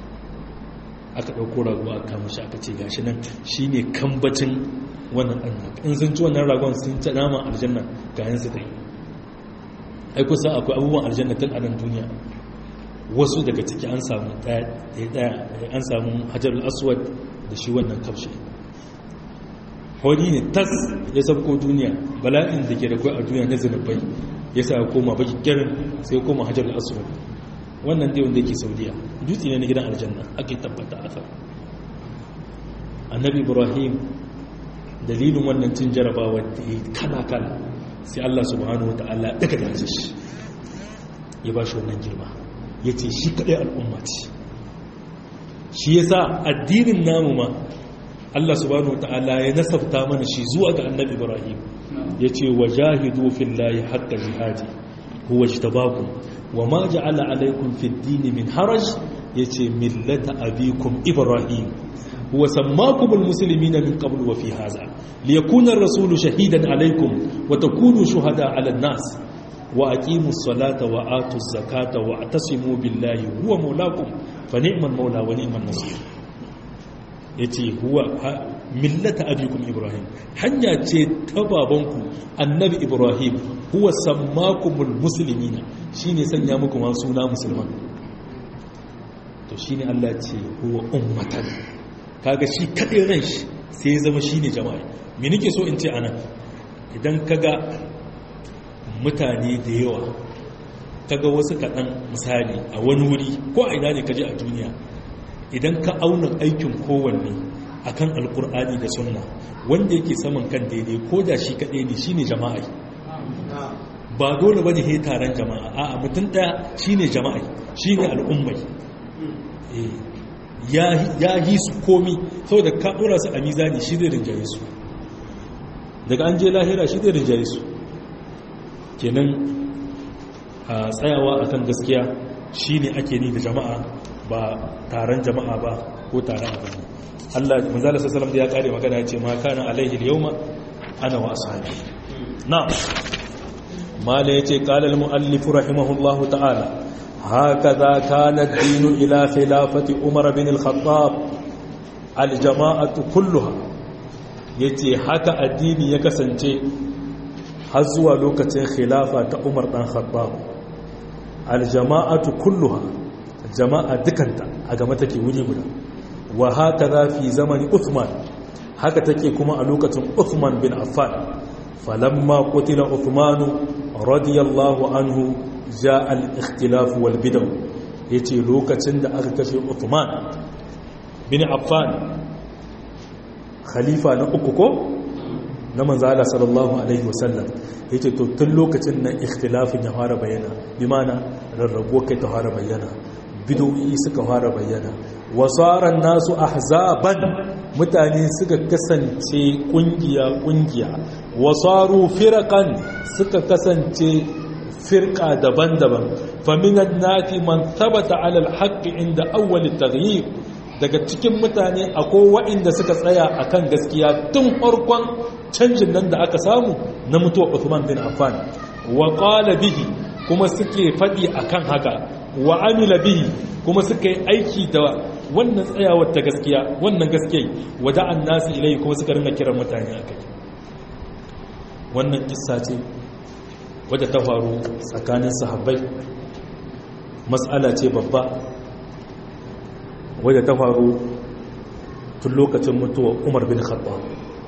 aka ɗauko rago aka kama shi aka ce gashi nan shi ne kambacin wannan ɗan in sun ci wannan ragon sun ci naman aljanna ga yin su ta yi ai kusa akwai abubuwan aljanna tun a nan duniya wasu daga ciki an samu ɗaya an samu hajarul aswad da shi wannan kamshi hori ne tas ya sabko duniya bala'in da ke da kwai a duniya na zinabai ya sa koma baki kirin sai koma hajar aswad wannan dai wanda yake saudiya dutse ne na gidan aljanna ake tabbata a kan annabi ibrahim dalilin wannan cin jarabawa da ya kala kala sai allah subhanahu wa ta'ala daga dace shi ya ba shi wannan girma ya ce shi kaɗai al'umma ce shi ya sa addinin namu ma Allah subhanahu wata'ala ya nasabta mana shi zuwa ga annabi Ibrahim ya ce wa jahidu fillahi haqqa jihadi huwa jtabakum wa ma ja'ala alaykum fid din min haraj yace millata abikum Ibrahim huwa sammakum almuslimina min qabl wa fi hadha liyakuna ar-rasulu shahidan alaykum wa takunu shuhada 'ala an-nas wa aqimus salata wa atuz zakata wa atasimu billahi huwa mawlakum fa ni'mal mawla wa ni'man nasir ya ce huwa millata abikum ibrahim hanya ce ta babanku annabi ibrahim huwa sammakumul muslimina shine sanya muku ma suna musulman to shine Allah ce huwa ummatan kaga shi kadai ran shi sai ya zama shine jama'a me nake so in ce anan idan kaga mutane da yawa kaga wasu kaɗan misali a wani wuri ko a ina ne kaje a duniya idan ka auna aikin kowanne a kan alkur'ani da sunna wanda yake saman kan daidai ko da shi kaɗai ne shi ne jama'a ba dole ba ne he taron jama'a a mutum ɗaya shi ne jama'a shi ne al'ummai ya yi su komi saboda ka ɗora su a mizani shi zai rinjaye su daga an je lahira shi zai rinjaye su kenan a tsayawa akan gaskiya shi ne ake ni da jama'a ba taron jama'a ba ko taron abin Allah manzala sallallahu da ya kare magana ya ce ma kana alaihi al-yawma ana wa ashabi na mala yace qala al-muallif rahimahullahu ta'ala hakaza kana ad-din ila khilafati umar bin al-khattab al-jama'atu kulluha yace haka addini ya kasance har zuwa lokacin khilafa ta umar dan khattab al-jama'atu kulluha jama'a dukanta a game take wuri guda wa haka za fi zamani Uthman haka take kuma a lokacin Uthman bin Affan falamma qutila Uthman radiyallahu anhu jaa al-ikhtilaf wal bid'ah yace lokacin da aka kashe Uthman bin Affan khalifa na uku ko na manzala sallallahu alaihi wasallam yace to tun lokacin nan ikhtilafin ya fara bayyana bi mana rarrabuwa kai ta fara bayyana bidoyi suka fara bayyana wasaran nasu ahzaban mutane suka kasance kungiya-kungiya wasaru firakan suka kasance firka daban-daban faminan nafi man tabbata alal haƙƙi inda awwalin taghyir daga cikin mutane akwai waɗanda suka tsaya akan gaskiya tun farkon canjin nan da aka samu na mutuwa Uthman bin Affan wa qala bihi kuma suke faɗi akan haka wa amila bihi kuma suka yi aiki da wannan tsayawar ta gaskiya wannan gaskiya wada'an nasu ilai kuma suka ringa kiran mutane a kai wannan kissa ce wadda ta faru tsakanin sahabbai matsala ce babba wadda ta faru tun lokacin mutuwa umar bin khattab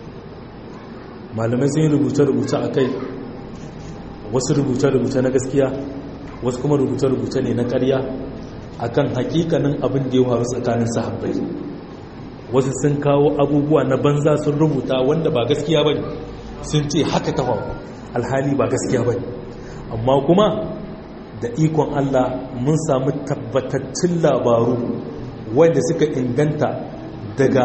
malamai sun yi rubuce-rubuce a kai wasu rubuce-rubuce na gaskiya wasu kuma rubuce-rubuce ne na ƙarya akan hakikanin abin da ya faru tsakanin sahabbai wasu sun kawo abubuwa na banza sun rubuta wanda ba gaskiya bane sun ce haka ta faru alhali ba gaskiya bane amma kuma da ikon Allah mun samu tabbatattun labaru wanda suka inganta daga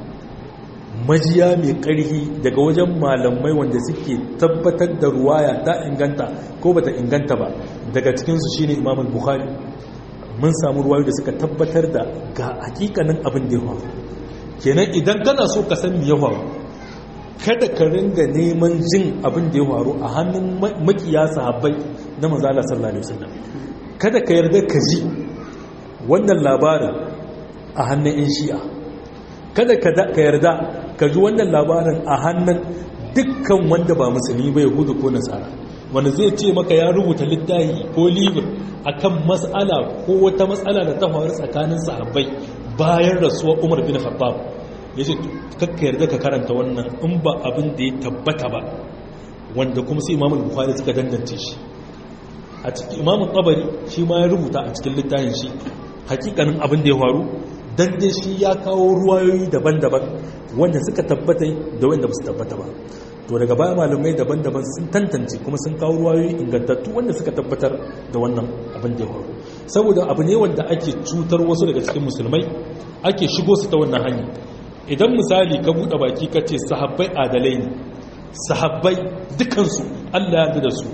majiya mai ƙarfi daga wajen malamai wanda suke tabbatar da ruwaya ta inganta ko bata inganta ba daga cikinsu shine imamul bukhari mun samu ruwayo da suka tabbatar da ga hakikanin abin da ya faru kenan idan kana so ka san me ya faru kada ka ringa neman jin abin da ya faru a hannun makiya sahabbai na manzo Allah sallallahu alaihi wasallam kada ka yarda ka ji wannan labarin a hannun yan shi'a kada ka yarda ka ji wannan labarin a hannun dukkan wanda ba musulmi ba yahudu ko nasara wanda zai ce maka ya rubuta littafi ko libir akan matsala ko wata matsala da ta faru tsakanin sahabbai bayan rasuwar Umar bin Khattab yace kakka yarda ka karanta wannan in ba abin da ya tabbata ba wanda kuma sai Imam Bukhari suka dangance shi a cikin Imam Tabari shi ma ya rubuta a cikin littafin shi hakikanin abin da ya faru dan dai shi ya kawo ruwayoyi daban-daban wanda suka tabbata da wanda ba su tabbata ba to daga baya malamai daban-daban sun tantance kuma sun kawo ruwayoyi ingantattu wanda suka tabbatar da wannan abin da ya faru saboda abu ne wanda ake cutar wasu daga cikin musulmai ake shigo su ta wannan hanya idan misali ka buɗe baki ka ce sahabbai adalai ne sahabbai dukansu allah ya da su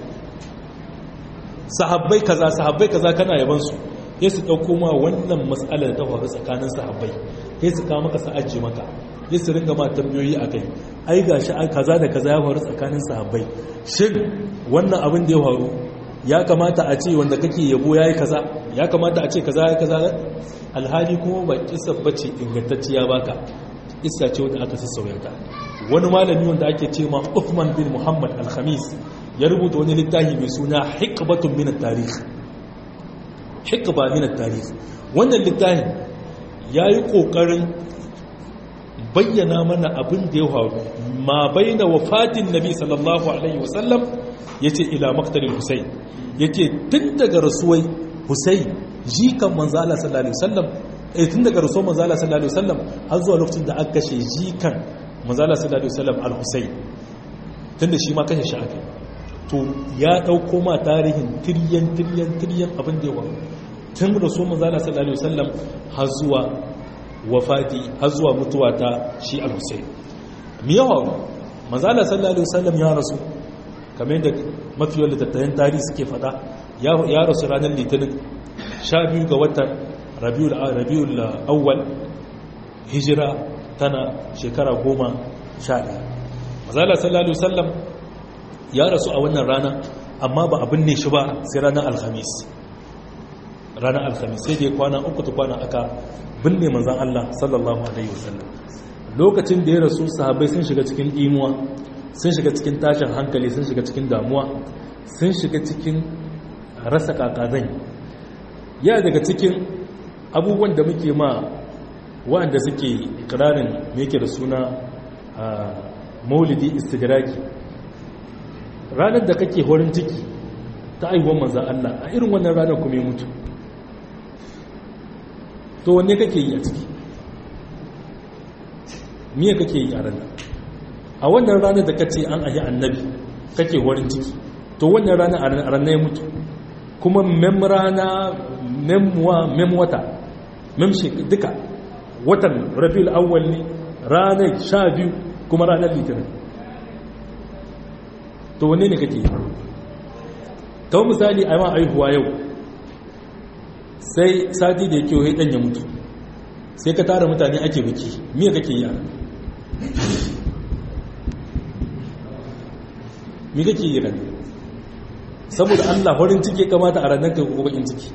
sahabbai kaza sahabbai kaza kana yaban su ya su ɗauko ma wannan matsalar ta faru tsakanin sahabbai ya su kawo maka sa'aji maka ya su ringa ma tambayoyi a kai ai ga shi kaza da kaza ya faru tsakanin sahabbai shin wannan abin da ya faru ya kamata a ce wanda kake yabo ya yi kaza ya kamata a ce kaza ya kaza alhali kuma ba kisa bace ingantacciya baka isa ce wanda aka sassauya ta wani malami wanda ake ce ma Uthman bin Muhammad al-Khamis ya rubuta wani littafi mai suna Hikbatun min at-Tarikh hikba min at-tarikh wannan littafin yayi kokarin bayyana mana abin da ya faru ma baina wafatin nabi sallallahu alaihi wasallam yace ila maqtalil husayn yace tun daga rasuwai husayn jikan manzo Allah sallallahu alaihi wasallam eh tun daga rasuwar manzo Allah sallallahu alaihi wasallam har zuwa lokacin da aka kashe jikan manzo Allah sallallahu alaihi wasallam al-husayn tunda shi ma kashe shi aka to ya dauko ma tarihin tiryan tiryan tiryan abin da yawa tun rasu manzala sallallahu alaihi wasallam har zuwa wafati har zuwa mutuwa ta shi al-husayn mi yawa manzala sallallahu alaihi wasallam ya rasu kamar yadda mafi yawan littattafan tarihi suke fada ya rasu ranar litinin 12 ga watan rabiul rabiul awwal hijira tana shekara 11 manzala sallallahu alaihi wasallam ya rasu a wannan rana amma ba abin ne shi ba sai ranar alhamis ranar alhamis sai da ya kwana uku ta kwana aka binne manzan Allah sallallahu alaihi wasallam lokacin da ya rasu sahabbai sun shiga cikin imuwa sun shiga cikin tashin hankali sun shiga cikin damuwa sun shiga cikin rasa kakazan ya daga cikin abubuwan da muke ma waɗanda suke kirarin me yake da suna maulidi istigraki ranar da kake horin ciki ta aiwuwan manzan Allah a irin wannan ranar kuma ya mutu to wanne kake yi a ciki miya kake yi a ranar a wannan ranar da kace an ahi annabi kake horin ciki to wannan ranar a ranar ya mutu kuma mem rana memwa memwata memshi duka watan rabiul awwal ne ranar sha biyu kuma ranar litinin to wanne ne kake kawo misali a yawan aihuwa yau sai sati da ya kewa ɗan ya mutu sai ka tara mutane ake biki miya kake yi a mi kake yi ran saboda allah farin ciki kamata a ranar ka ko bakin ciki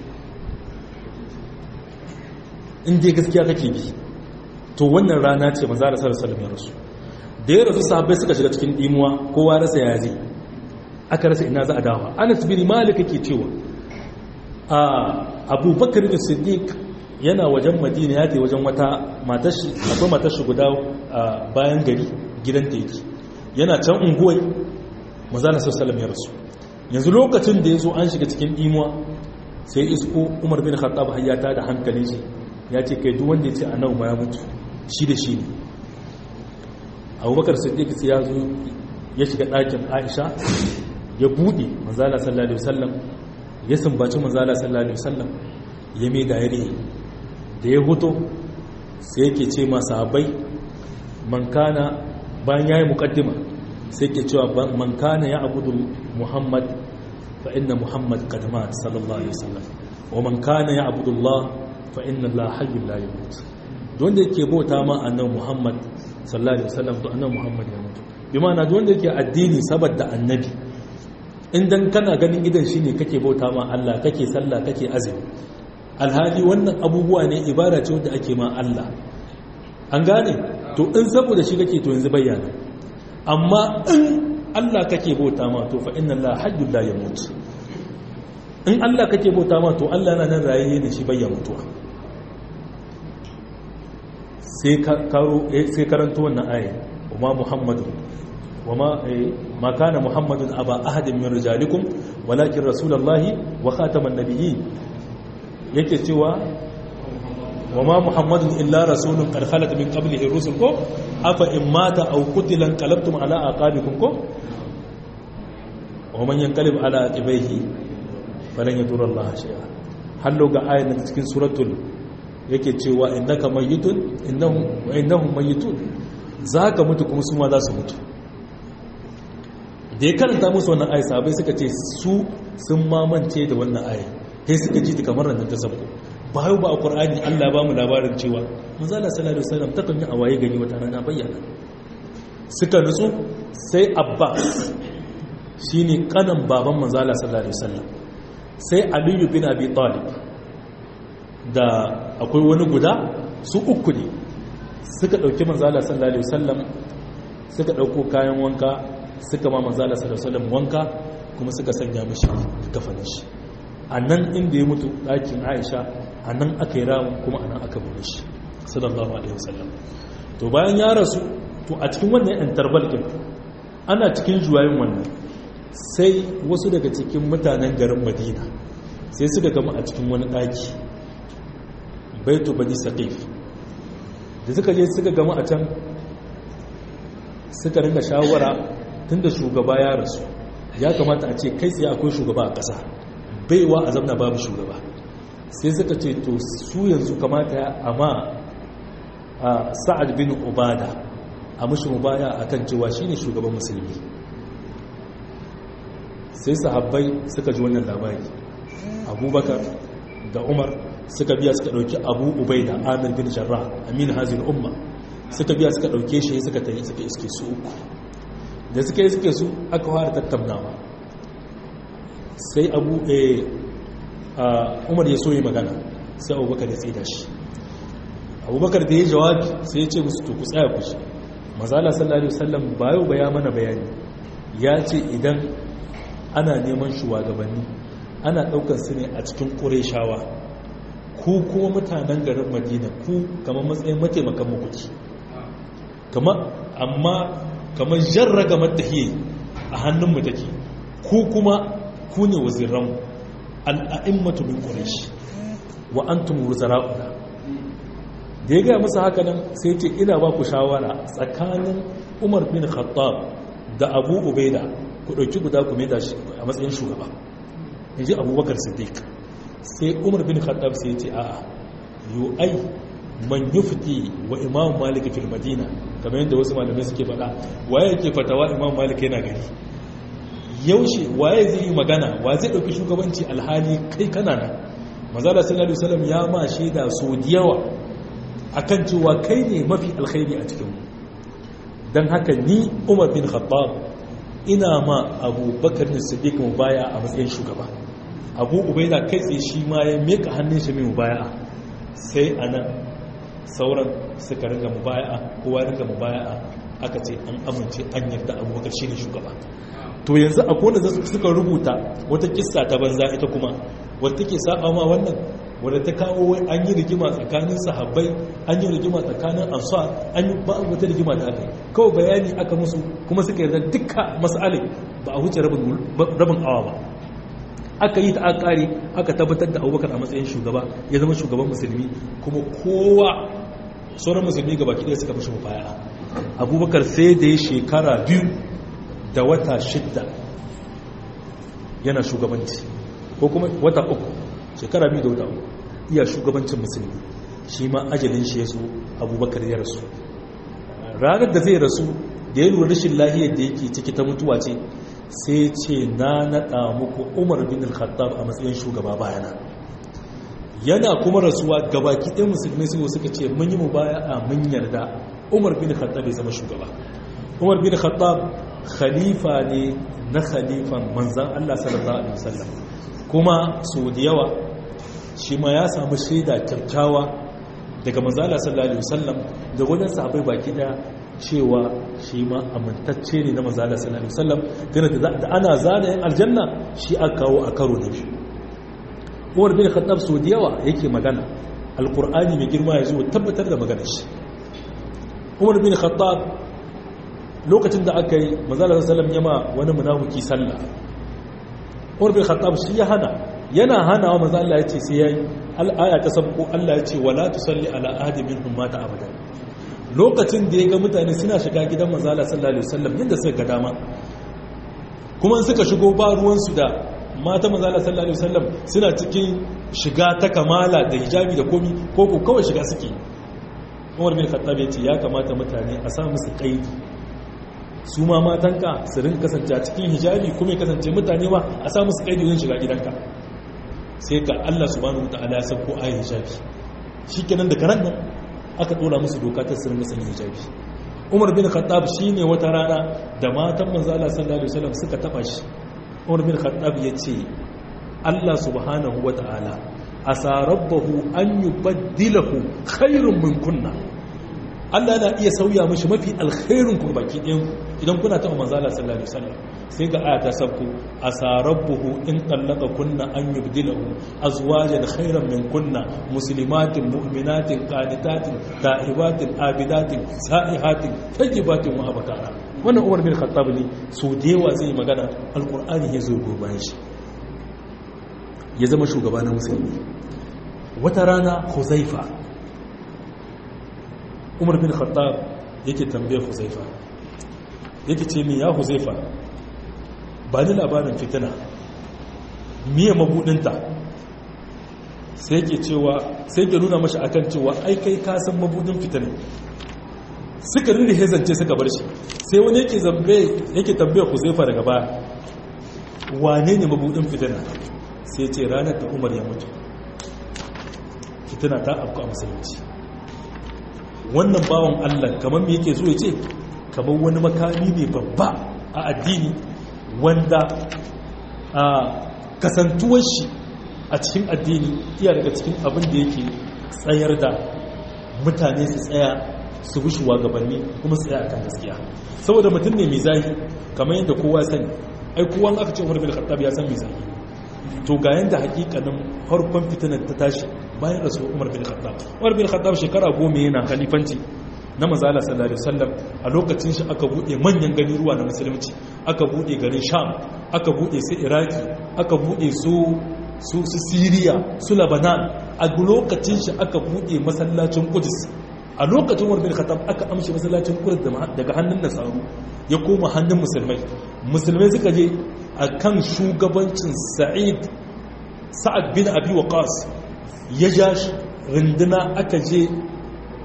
inda gaskiya kake bi to wannan rana ce maza da sarar salam ya rasu da ya rasu sahabbai suka shiga cikin dimuwa kowa rasa ya je aka rasa ina za a dawa anas bin malik ke cewa a abubakar da siddiq yana wajen madina ya wajen wata matashi akwai matashi guda bayan gari gidanta yake yana can unguwai mazana sassalam ya rasu yanzu lokacin da ya zo an shiga cikin imuwa sai isko umar bin khattab hayyata da hankali shi ya ce kai duk wanda ya ce annabi ma ya mutu shi da shi ne abubakar siddiq sai ya zo ya shiga ɗakin aisha ya buɗe manzala sallallahu alaihi wasallam ya sumbaci manzala sallallahu alaihi wasallam ya mai da yare da ya huto sai yake ce ma sahabbai man kana bayan yayi muqaddima sai yake cewa man kana ya abudu muhammad fa inna muhammad qad mat sallallahu alaihi wasallam wa man kana ya abudu allah fa inna allah hayyul la yamut don da yake bauta ma annabi muhammad sallallahu alaihi wasallam to annabi muhammad ya mutu bi ma'ana don da yake addini saboda annabi idan kana ganin idan shine kake bauta ma Allah kake sallah kake azumi alhali wannan abubuwa ne ibada ce wanda ake ma Allah an gane to in saboda shi kake to yanzu bayyana amma in Allah kake bauta ma to fa inna Allah hayyul la yamut in Allah kake bauta ma to Allah yana nan rayaye ne shi bayyana mutuwa sai karo sai karanto wannan aya wa muhammadu وما ما كان محمد ابا احد من رجالكم ولكن رسول الله وخاتم النبيين yake cewa wama muhammadun illa rasulun qad khalat min qablihi rusul ko afa in mata aw qutila qalabtum ala aqabikum ko wa man yanqalib ala aqibaihi falan yadurra Allah shay'a hallo ga ayan da cikin suratul yake cewa innaka mayyitun innahum wa innahum mayyitun zaka mutu kuma su ma za su mutu da ya karanta musu wannan ayi sabai suka ce su sun mamance da wannan ayi sai suka ji ta kamar nan ta sabko bayo ba a qur'ani Allah ba mu labarin cewa manzo Allah sallallahu alaihi wasallam takan yi awaye gani wata rana bayyana suka nutsu sai Abbas shine kanan baban manzo Allah sallallahu alaihi wasallam sai Ali bin Abi Talib da akwai wani guda su uku ne suka dauki manzo Allah sallallahu alaihi wasallam suka dauko kayan wanka suka ma manzala sallallahu wanka kuma suka sanya mishi kafanin shi a nan inda ya mutu ɗakin aisha a nan aka yi ramun kuma a nan aka bude shi sallallahu alaihi wasallam to bayan ya rasu to a cikin wannan yan tarbalkin ana cikin juwayin wannan sai wasu daga cikin mutanen garin madina sai suka gama a cikin wani ɗaki baitu bani saqif da suka je suka gama a can suka ringa shawara tunda shugaba ya rasu ya kamata a ce kai tsaye akwai shugaba a ƙasa baiwa a zamna babu shugaba sai suka ce to su yanzu kamata ya amma a sa'ad bin ubada a mushi mubaya a kan cewa shi ne shugaban musulmi sai sahabbai suka ji wannan labari abubakar da umar suka biya suka ɗauki abu ubai da amir bin jarra amin hazin umma suka biya suka ɗauke shi suka ta yi suka iske su uku da suka yi suke su aka fara tattaunawa sai abu umar ya so yi magana sai abubakar ya tsida shi abubakar da ya jawabi sai ya ce musu to ku tsaya ku shi mazala sallallahu alaihi wasallam bayo baya mana bayani ya ce idan ana neman shugabanni ana daukar su ne a cikin ƙureshawa ku kuma mutanen garin madina ku kamar matsayin mataimakan mukuci amma kamar jarraga matahiye a hannunmu take ku kuma ku ne waziranmu al'a'immatu min quraish wa antum wuzara'una da ya gaya musu haka nan sai ce ina ba ku shawara tsakanin umar bin khattab da abu ubaida ku ɗauki guda ku mai da shi a matsayin shugaba in ji abubakar siddiq sai umar bin khattab sai ce a'a yu ai man yufti wa imam malik fil madina kamar yadda wasu malamai suke faɗa waye yake fatawa imam malik yana gari yaushe waye zai yi magana wa zai ɗauki shugabanci alhali kai kana nan mazala sallallahu alaihi wasallam ya ma shaida so da yawa akan cewa kai ne mafi alkhairi a cikin dan haka ni umar bin khattab ina ma abubakar ne siddiq mu baya a matsayin shugaba abu ubaida kai tsaye shi ma ya meka hannun shi mai mubaya sai anan sauran suka ringa mubaya kowa ringa mubaya aka ce an amince an yarda abubakar shi ne shugaba to yanzu akwai wanda suka rubuta wata kissa ta banza ita kuma wadda take saba ma wannan wadda ta kawo an yi rigima tsakanin sahabbai an yi rigima tsakanin ansar an yi ba wata rigima da aka yi kawai bayani aka musu kuma suka yarda dukka mas'alin ba a wuce rabin awa ba aka yi ta aka kare aka tabbatar da abubakar a matsayin shugaba ya zama shugaban musulmi kuma kowa sauran musulmi gaba ɗaya suka mashi mafaya abubakar sai da ya shekara biyu da wata shidda yana shugabanci ko kuma wata uku shekara biyu da wata uku iya shugabancin musulmi shi ma ajalin shi ya zo abubakar ya rasu ranar da zai rasu da ya lura rashin lahiyar da yake ciki ta mutuwa ce sai ce na naɗa muku umar bin al-khattab a matsayin shugaba bayana yana kuma rasuwa gabaki ɗin musulmi su suka ce mun yi mu baya a mun yarda umar bin khattab ya zama shugaba umar bin khattab khalifa ne na khalifan manzan Allah sallallahu alaihi wasallam kuma so da yawa shi ma ya samu shaida kyakkyawa daga manzan Allah sallallahu alaihi wasallam da wajen sahabbai baki daya cewa shi ma amintacce ne na manzan Allah sallallahu alaihi wasallam gane da ana zana yan aljanna shi aka kawo a karo da shi Umar bin Khattab so da yawa yake magana alqur'ani mai girma ya zo tabbatar da maganar shi Umar bin Khattab lokacin da aka yi mazalar salam yama wani munafiki sallah umar bin khattab shi ya hana yana hana wa maza Allah ya ce sai yayi al'aya ta sabko Allah ya ce wala tusalli ala ahadi minhum mata abada lokacin da ya ga mutane suna shiga gidan maza Allah sallallahu alaihi wasallam yadda suka ga dama kuma suka shigo ba ruwan su da mata maza Allah sallallahu alaihi wasallam suna cikin shiga ta kamala da hijabi da komi ko ko kawai shiga suke umar bin khattab ya ce ya kamata mutane a sa musu kaidi su ma matanka su rin kasance a cikin hijabi kuma ya kasance mutane ma a samu su kai yin shiga gidanka sai ka Allah subhanahu ta'ala ya sauko ayi hijabi shikenan da karan nan aka dora musu doka ta su ringa sanya hijabi Umar bin Khattab shine wata rana da matan manzo Allah sallallahu alaihi wasallam suka taba shi Umar bin Khattab ya ce Allah subhanahu wata'ala asa rabbahu an yubaddilahu khairun min kunna Allah na iya sauya mashi mafi alkhairun ku baki ɗin idan kuna taɓa manzala sallallahu alaihi wasallam sai ga aya ta sabku asarabbuhu in tallaka kunna an yubdilahu azwajan khairan min kunna muslimatin mu'minatin qanitatin ta'ibatin abidatin sa'ihatin tayyibatin wa abkara wannan Umar bin Khattab ne so da yawa zai magana alqur'ani ya zo goban shi ya zama shugaba na musulmi wata rana Huzaifa umar bin khattab yake tambaye huzaifa yake ce min ya huzaifa ba ni labarin fitina miye mabudinta sai ke cewa sai ke nuna mashi akan cewa ai kai ka san mabudin fitina suka rinda hezance suka bar shi sai wani yake zambe yake tambaye huzaifa daga baya wane ne mabudin fitina sai ce ranar da umar ya mutu fitina ta afku a musulunci wannan bawan Allah kamar me yake so ya ce kamar wani makami ne babba a addini wanda a kasantuwar shi a cikin addini iya daga cikin abin da yake tsayar da mutane su tsaya su bi shugabanni kuma su tsaya akan gaskiya saboda mutum ne mai zahi kamar yadda kowa sani ai kowa aka ce Umar bin Khattab ya san mai zahi to ga yanda hakikanin farkon fitinar ta tashi bayan rasu umar bin khattab umar bin khattab shekara goma yana khalifanci na mazala sallallahu alaihi wasallam a lokacin shi aka bude manyan gani ruwa na musulunci aka bude garin sham aka bude su iraki aka bude su su su siriya su labanan a lokacin shi aka bude masallacin qudus a lokacin umar bin khattab aka amshi masallacin qudus daga hannun nasaru ya koma hannun musulmai musulmai suka je akan shugabancin sa'id sa'ad bin abi waqas ya ja runduna aka je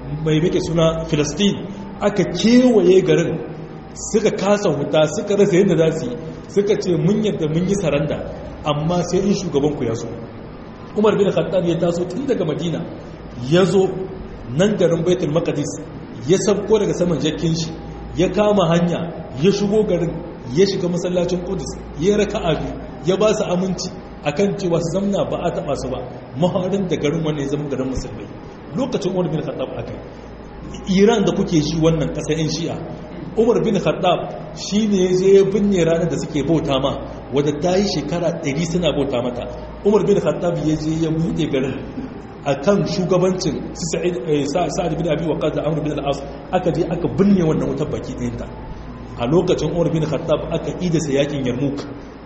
mai muke suna filistin aka kewaye garin suka kasa huta suka rasa yadda za su yi suka ce mun yadda mun yi saranda amma sai in shugabanku ya so umar bin khattab ya taso tun daga madina ya zo nan garin baitul maqdis ya sabko daga saman jakin shi ya kama hanya ya shigo garin ya shiga masallacin qudus ya raka'a biyu ya ba su aminci akan cewa su zamna ba a taba su ba maharin da garin wannan ya zama garin musulmai lokacin umar bin khattab akai iran da kuke shi wannan kasar yan shi'a umar bin khattab shi ne ya je ya binne ranar da suke bauta ma wadda ta yi shekara 100 suna bauta mata umar bin khattab ya je ya buɗe garin a kan shugabancin sa'ad bin abi waqas da amr bin al-as aka je aka binne wannan wutar baki ɗayanta a lokacin umar bin khattab aka idasa yakin yarmouk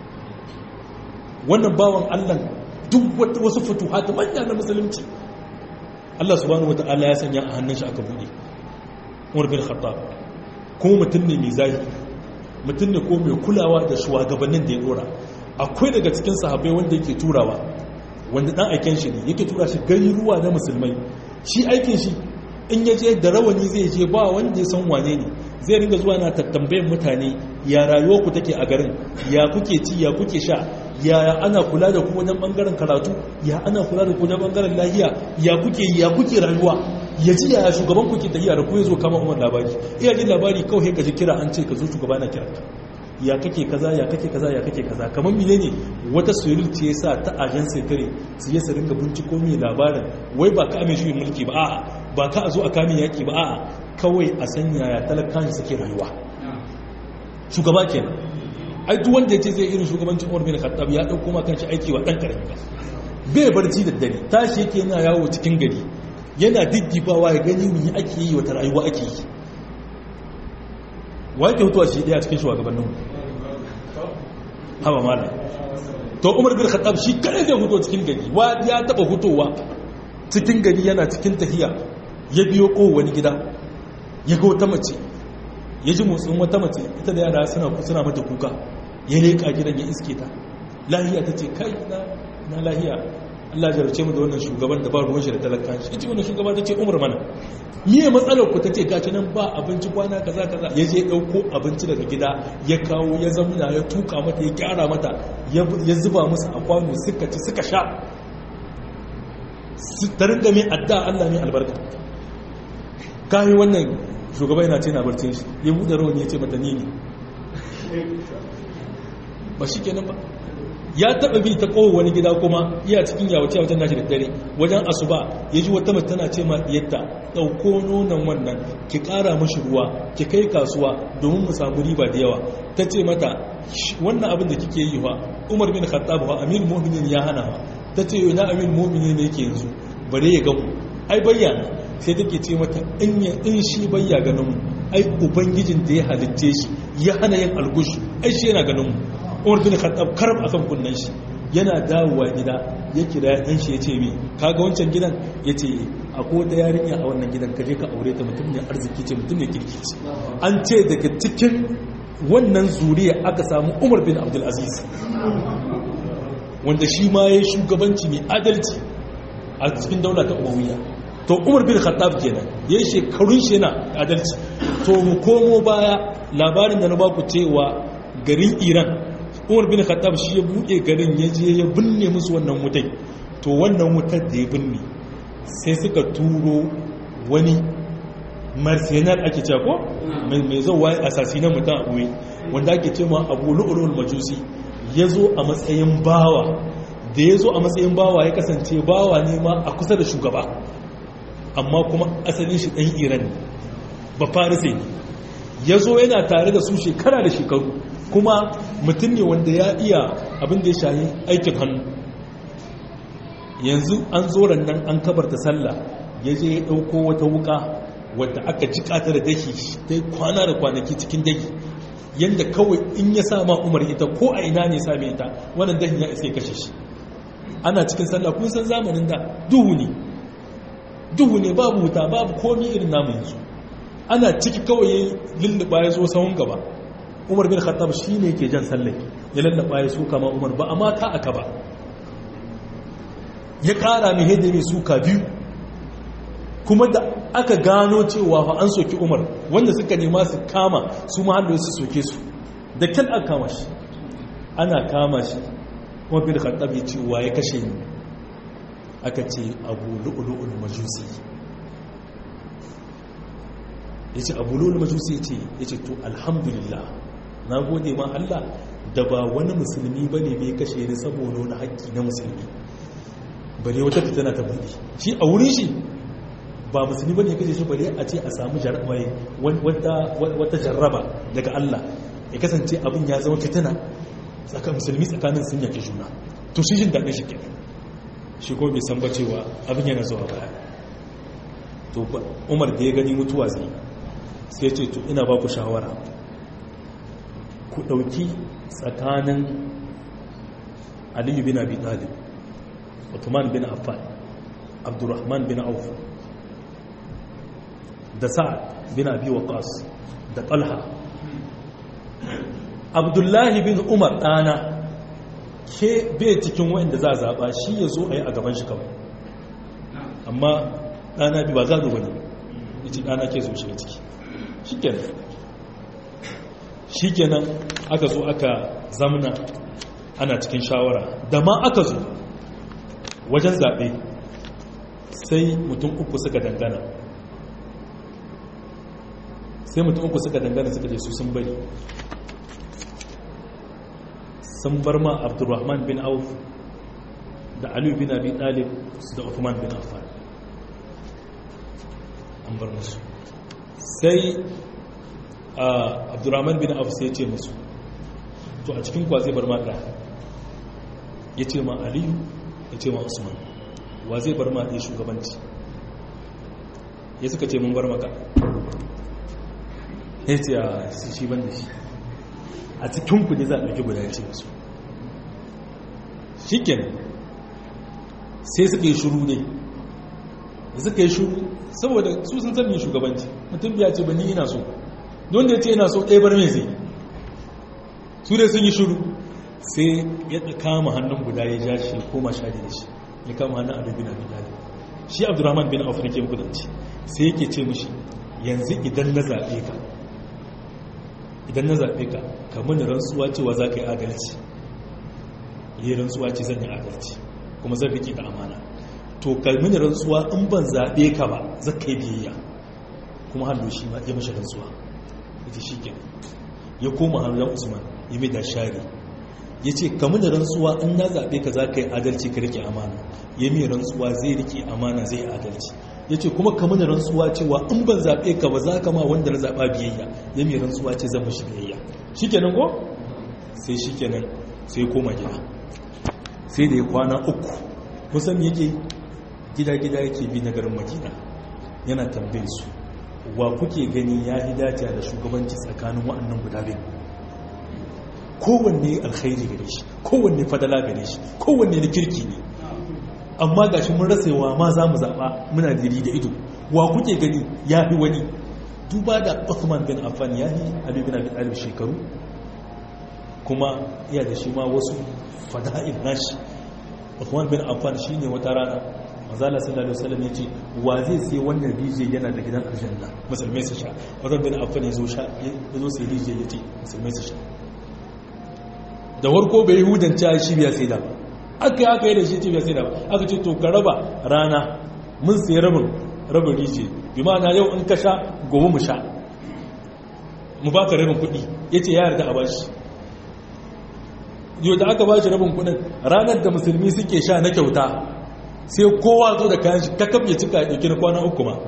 wannan bawan allah duk wasu futuhat manya na musulunci Allah subhanahu wata'ala ya sanya a hannun shi aka buɗe umar bin khattab kuma mutum ne mai zahi mutum ne ko mai kulawa da shugabannin da ya dora akwai daga cikin sahabbai wanda yake turawa wanda dan aiken shi ne yake tura shi gari ruwa na musulmai shi aikin shi in ya je da rawani zai je ba wanda ya san wane ne zai ringa zuwa na tattambayin mutane ya rayuwa ku take a garin ya kuke ci ya kuke sha ya ana kula da ku wajen bangaren karatu ya ana kula da ku wajen bangaren lahiya ya kuke ya kuke rayuwa ya ji ya shugaban ku ke tafiya da ku ya zo kama umar labari iya jin labari kawai ka ji kira an ce ka zo shugaba na kiranka ya kake kaza ya kake kaza ya kake kaza kamar mine ne wata soyayya ce yasa ta ajan sekare su yi su ringa binciko mai labarin wai ba ka ame shi mulki ba a'a ba ka a zo a kamin yaki ba a'a kawai a sanya ya talakan suke rayuwa shugaba kenan ai duk wanda yace zai irin shugabancin Umar bin Khattab ya dauko ma kanshi aiki wa dan karami ba bai barci da dare tashi yake yana yawo cikin gari yana diddibawa ya gani me ake yi wata rayuwa ake yi wa yake hutuwa shi daya cikin shugabannin haba mala to umar bin khattab shi kare zai huto cikin gari wa ya taba hutowa cikin gari yana cikin tahiya ya biyo ko wani gida ya ga wata mace ya ji motsin wata mace ita da yara suna suna mata kuka ya leka gidan ya iske ta lahiya ta ce kai na na lahiya Allah ya jarce mu da wannan shugaban da ba ruwan shi da talakan shi ita wannan shugaba ta ce umar mana miye matsalar ku ta ce gaci nan ba abinci kwana kaza kaza ya je ɗauko abinci daga gida ya kawo ya zamna ya tuka mata ya gyara mata ya zuba musu a kwano suka ci suka sha ta ringa mai adda Allah ne albarka kayi wannan shugaba yana ce na barcin shi ya buɗe rawani ya ce mata ni ne ba shi kenan ba ya taba bi ta kowa wani gida kuma iya cikin yawace wajen nashi da dare wajen asuba ya ji wata mace tana ce ma yadda ɗauko nonon wannan ki ƙara mashi ruwa ki kai kasuwa domin mu samu riba da yawa ta ce mata wannan abin da kike yi wa umar bin khattab wa amir mu'minin ya hana wa ta ce yau na amir mu'minin ne yake yanzu bare ya gamu ai bayyana sai take ce mata in ya in shi bayya ganin mu ai ubangijin da ya halitte shi ya hana yin algushu ai shi yana ganin mu umar bin khattab karab akan kunnan shi yana dawowa gida ya kira dan shi yace mi kaga wancan gidan yace akwai wata yarinya a wannan gidan kaje ka aure ta mutum ne arziki ce mutum ne kirki ce an ce daga cikin wannan zuriya aka samu umar bin abdul aziz wanda shi ma yayi shugabanci mai adalci a cikin daula ta umayya to umar bin khattab kenan yayi shekarun shi yana adalci to mu komo baya labarin da na baku cewa garin iran umar bin khattab shi ya buɗe garin ya je ya binne musu wannan wutai to wannan wutar da ya binne sai suka turo wani mercenar ake cewa ko mai zauwa asasi na mutum abuwe wanda ake ce ma abu lu'ulul majusi ya zo a matsayin bawa da ya zo a matsayin bawa ya kasance bawa ne ma a kusa da shugaba amma kuma asalin shi ɗan iran ne ba farisai ne ya zo yana tare da su shekara da shekaru kuma mutum ne wanda ya iya abin da ya shayi aikin hannu yanzu an zo nan an kabarta sallah ya je ya ɗauko wata wuka wadda aka jika ta da daki ta kwana da kwanaki cikin daki yadda kawai in ya sa ma umar ita ko a ina ne same ita wannan dahin ya isa ya kashe shi ana cikin sallah kun san zamanin da duhu ne duhu ne babu wuta babu komi irin namu yanzu ana ciki kawai ya lulluɓa ya zo sahun gaba umar bin khattab shi ne ke jan sallai ya lallaba ya suka ma umar ba amma ta aka ba ya kara mai hede mai suka biyu kuma da aka gano cewa fa an soki umar wanda suka nema su kama su ma hannu su soke su da kyan aka kama shi ana kama shi kuma bin khattab ya ce wa ya kashe ni aka ce abu lu'ulu'ul majusi ya ce abu lu'ulu'ul majusi ya ce to alhamdulillah na gode ma Allah da ba wani musulmi ba ne bai kashe ni saboda wani haƙƙi na musulmi bane wata fitana ta buɗe shi a wurin shi ba musulmi ba ne kashe shi bane a ce a samu wata jarraba daga Allah ya kasance abin ya zama fitina tsakanin musulmi tsakanin sun yake juna to shi jin daɗin shi ke shi ko bai san ba cewa abin yana zuwa baya to umar da ya gani mutuwa zai sai ce to ina ba ku shawara ku ɗauki tsakanin aliyu bin abi talib Uthman bin Affan Abdurrahman bin Auf da Sa'ad bin Abi Waqqas da Talha Abdullahi bin Umar dana ke bai cikin wanda za a zaba shi ya zo a yi a gaban shi kawai amma dana bi ba za a bane yace dana ke zo shi ciki shikenan shikenan aka zo aka zamna ana cikin shawara da ma aka zo wajen zaɓe sai mutum uku suka dangana sai mutum uku suka dangana suka je su sun bari sun bar ma abdurrahman bin auf da aliyu bin abi talib da uthman bin affan an bar musu sai abdurrahman bin auf sai ce musu to a cikin kwa zai bar ma ɗaya ya ce ma aliyu ya ce ma usman wa zai bar ma ɗaya shugabanci ya suka ce mun bar maka ya ce a shi ban da shi a cikin ku ne za a ɗauki guda ya ce musu shi sai suka yi shuru ne suka yi shuru saboda su sun sami shugabanci mutum biya ce ba ni ina so don da ya ce ina so ɗaya bar mai zai su dai sun yi shuru sai ya kama hannun guda ya ja shi koma sha da shi ya kama hannun abu bin abu dalib shi abdurrahman bin auf nake muku zance sai yake ce mushi yanzu idan na zaɓe ka idan na zaɓe ka ka mini rantsuwa cewa za ka yi adalci yi rantsuwa ce zan yi adalci kuma zan riƙe da amana to ka mini rantsuwa in ban zaɓe ka ba za ka yi biyayya kuma hannu shi ma ya mashi rantsuwa ita shi ke ya koma hannun usman ya mai da shari ya ce kamun da rantsuwa in na zaɓe ka za ka yi adalci ka rike amana ya mai rantsuwa zai rike amana zai yi adalci ya ce kuma kamun da rantsuwa cewa in ban zaɓe ka ba za ka ma wanda na zaɓa biyayya ya mai rantsuwa ce zan mashi biyayya shi kenan ko sai shi kenan sai koma gida sai da ya kwana uku kusan yake gida-gida yake bi na garin madina yana tambaye su wa kuke gani ya yi dace da shugabanci tsakanin wa'annan guda biyu kowanne alkhairi gare shi kowanne fadala gare shi kowanne na kirki ne amma gashi mun rasa yawa ma za mu zaɓa muna diri da ido wa kuke gani ya fi wani duba da Uthman bin Affan ya yi Ali bin Abi Talib shekaru kuma iya da shi ma wasu fada'il nashi Uthman bin Affan shine wata rana manzala sallallahu alaihi wasallam yace wa zai sai wannan rijiya yana da gidan aljanna musulmai su sha Uthman bin Affan yazo sha yazo sai rijiya yace musulmai su sha da warko bai hudanta shi biya sai da aka yi aka yi da shi ce biya sai da aka ce to ka raba rana mun sai rabin rabin rijiya bi ma'ana yau in ka sha gobe mu sha mu baka rabin kuɗi yace ya yarda a bashi yau da aka bashi rabin kuɗin ranar da musulmi suke sha na kyauta sai kowa zo da kayan shi kakab ya cika ya ɗauki na kwana uku ma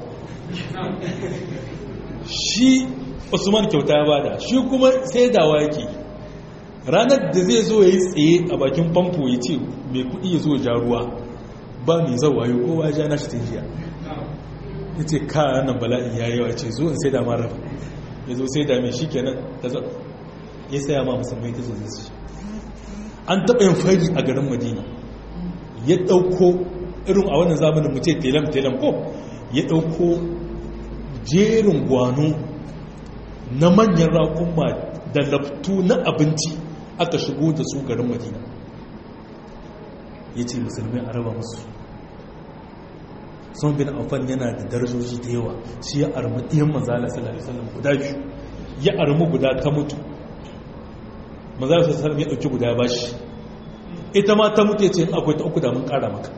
shi usman kyauta ya bada shi kuma sai dawa yake ranar da zai zo ya yi tsaye a bakin famfo ya ce mai kudi ya zo ja ruwa ba mai zawaye kowa ja na shi ta jiya ya ce kayan nan bala'in ya yawa ce zo in sai da mara ya zo sai da mai shi kenan ta zo ya saya ma musamman ta zo zai an taɓa yin fari a garin madina ya ɗauko irin a wannan zamanin mu ce telam-telam ko ya ɗauko jerin gwano na manyan raƙumma da laftu na abinci aka shigo da su garin madina ya ce musulmi a raba musu sun bin affan yana da darajoji da yawa shi ya armu ɗiyan manzala sallallahu alaihi wasallam guda biyu ya armu guda ta mutu manzala sallallahu alaihi wasallam ya ɗauki guda ba shi ita ma ta mutu ya ce akwai ta uku da mun ƙara maka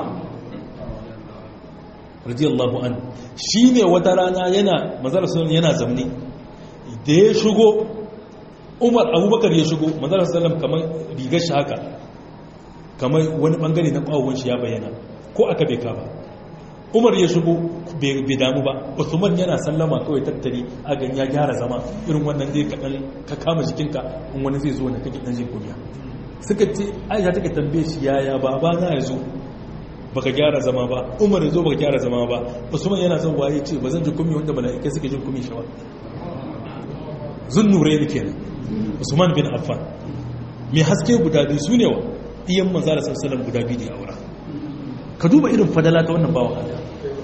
radiyallahu an shi ne wata rana yana manzala sallallahu yana zamne da ya shigo umar abubakar ya shigo manzala sallallahu kamar rigar shi haka kamar wani bangare na kwawon shi ya bayyana ko aka bai kaba umar ya shigo bai damu ba usman yana sallama kawai tattari a gan ya gyara zama irin wannan zai kaɗan ka kama jikinka in wani zai zo na kake ɗan jin kumiya suka ce aisha take tambaye shi yaya baba na ya zo baka gyara zama ba umar ya zo baka gyara zama ba usman yana son waye ce ba zan ji kumi wanda mala'ikai suke jin kumi shawa zun nure ne kenan usman bin affan mai haske guda biyu su ne wa iyan manzara sallallahu guda biyu da aura ka duba irin fadala ta wannan bawan Allah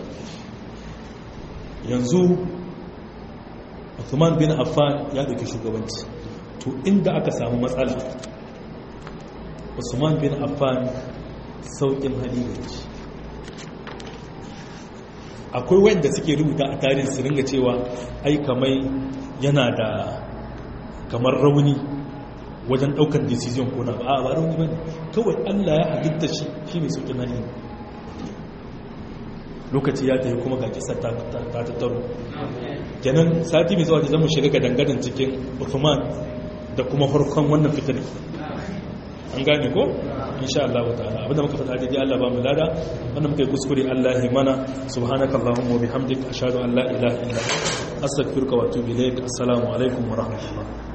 yanzu Uthman bin Affan ya dauki shugabanci to inda aka samu matsala Usman bin Affan saukin hali da shi akwai wanda suke rubuta a tarihin su ringa cewa ai kamai yana da kamar rauni wajen daukar decision ko na ba ba rauni bane kawai Allah ya halitta shi shine saukin hali lokaci ya tafi kuma ga kisa ta tattaro kenan sati mai zuwa da zamu shiga gadangadan cikin Uthman da kuma farkon wannan fitar an gane ko insha Allah ta'ala abinda muka fada dai Allah ba mu lada wanda muka yi kuskure Allah ya mana subhanaka allahumma wa bihamdika ashhadu an la ilaha illa anta astaghfiruka wa atubu ilaik assalamu alaikum wa rahmatullah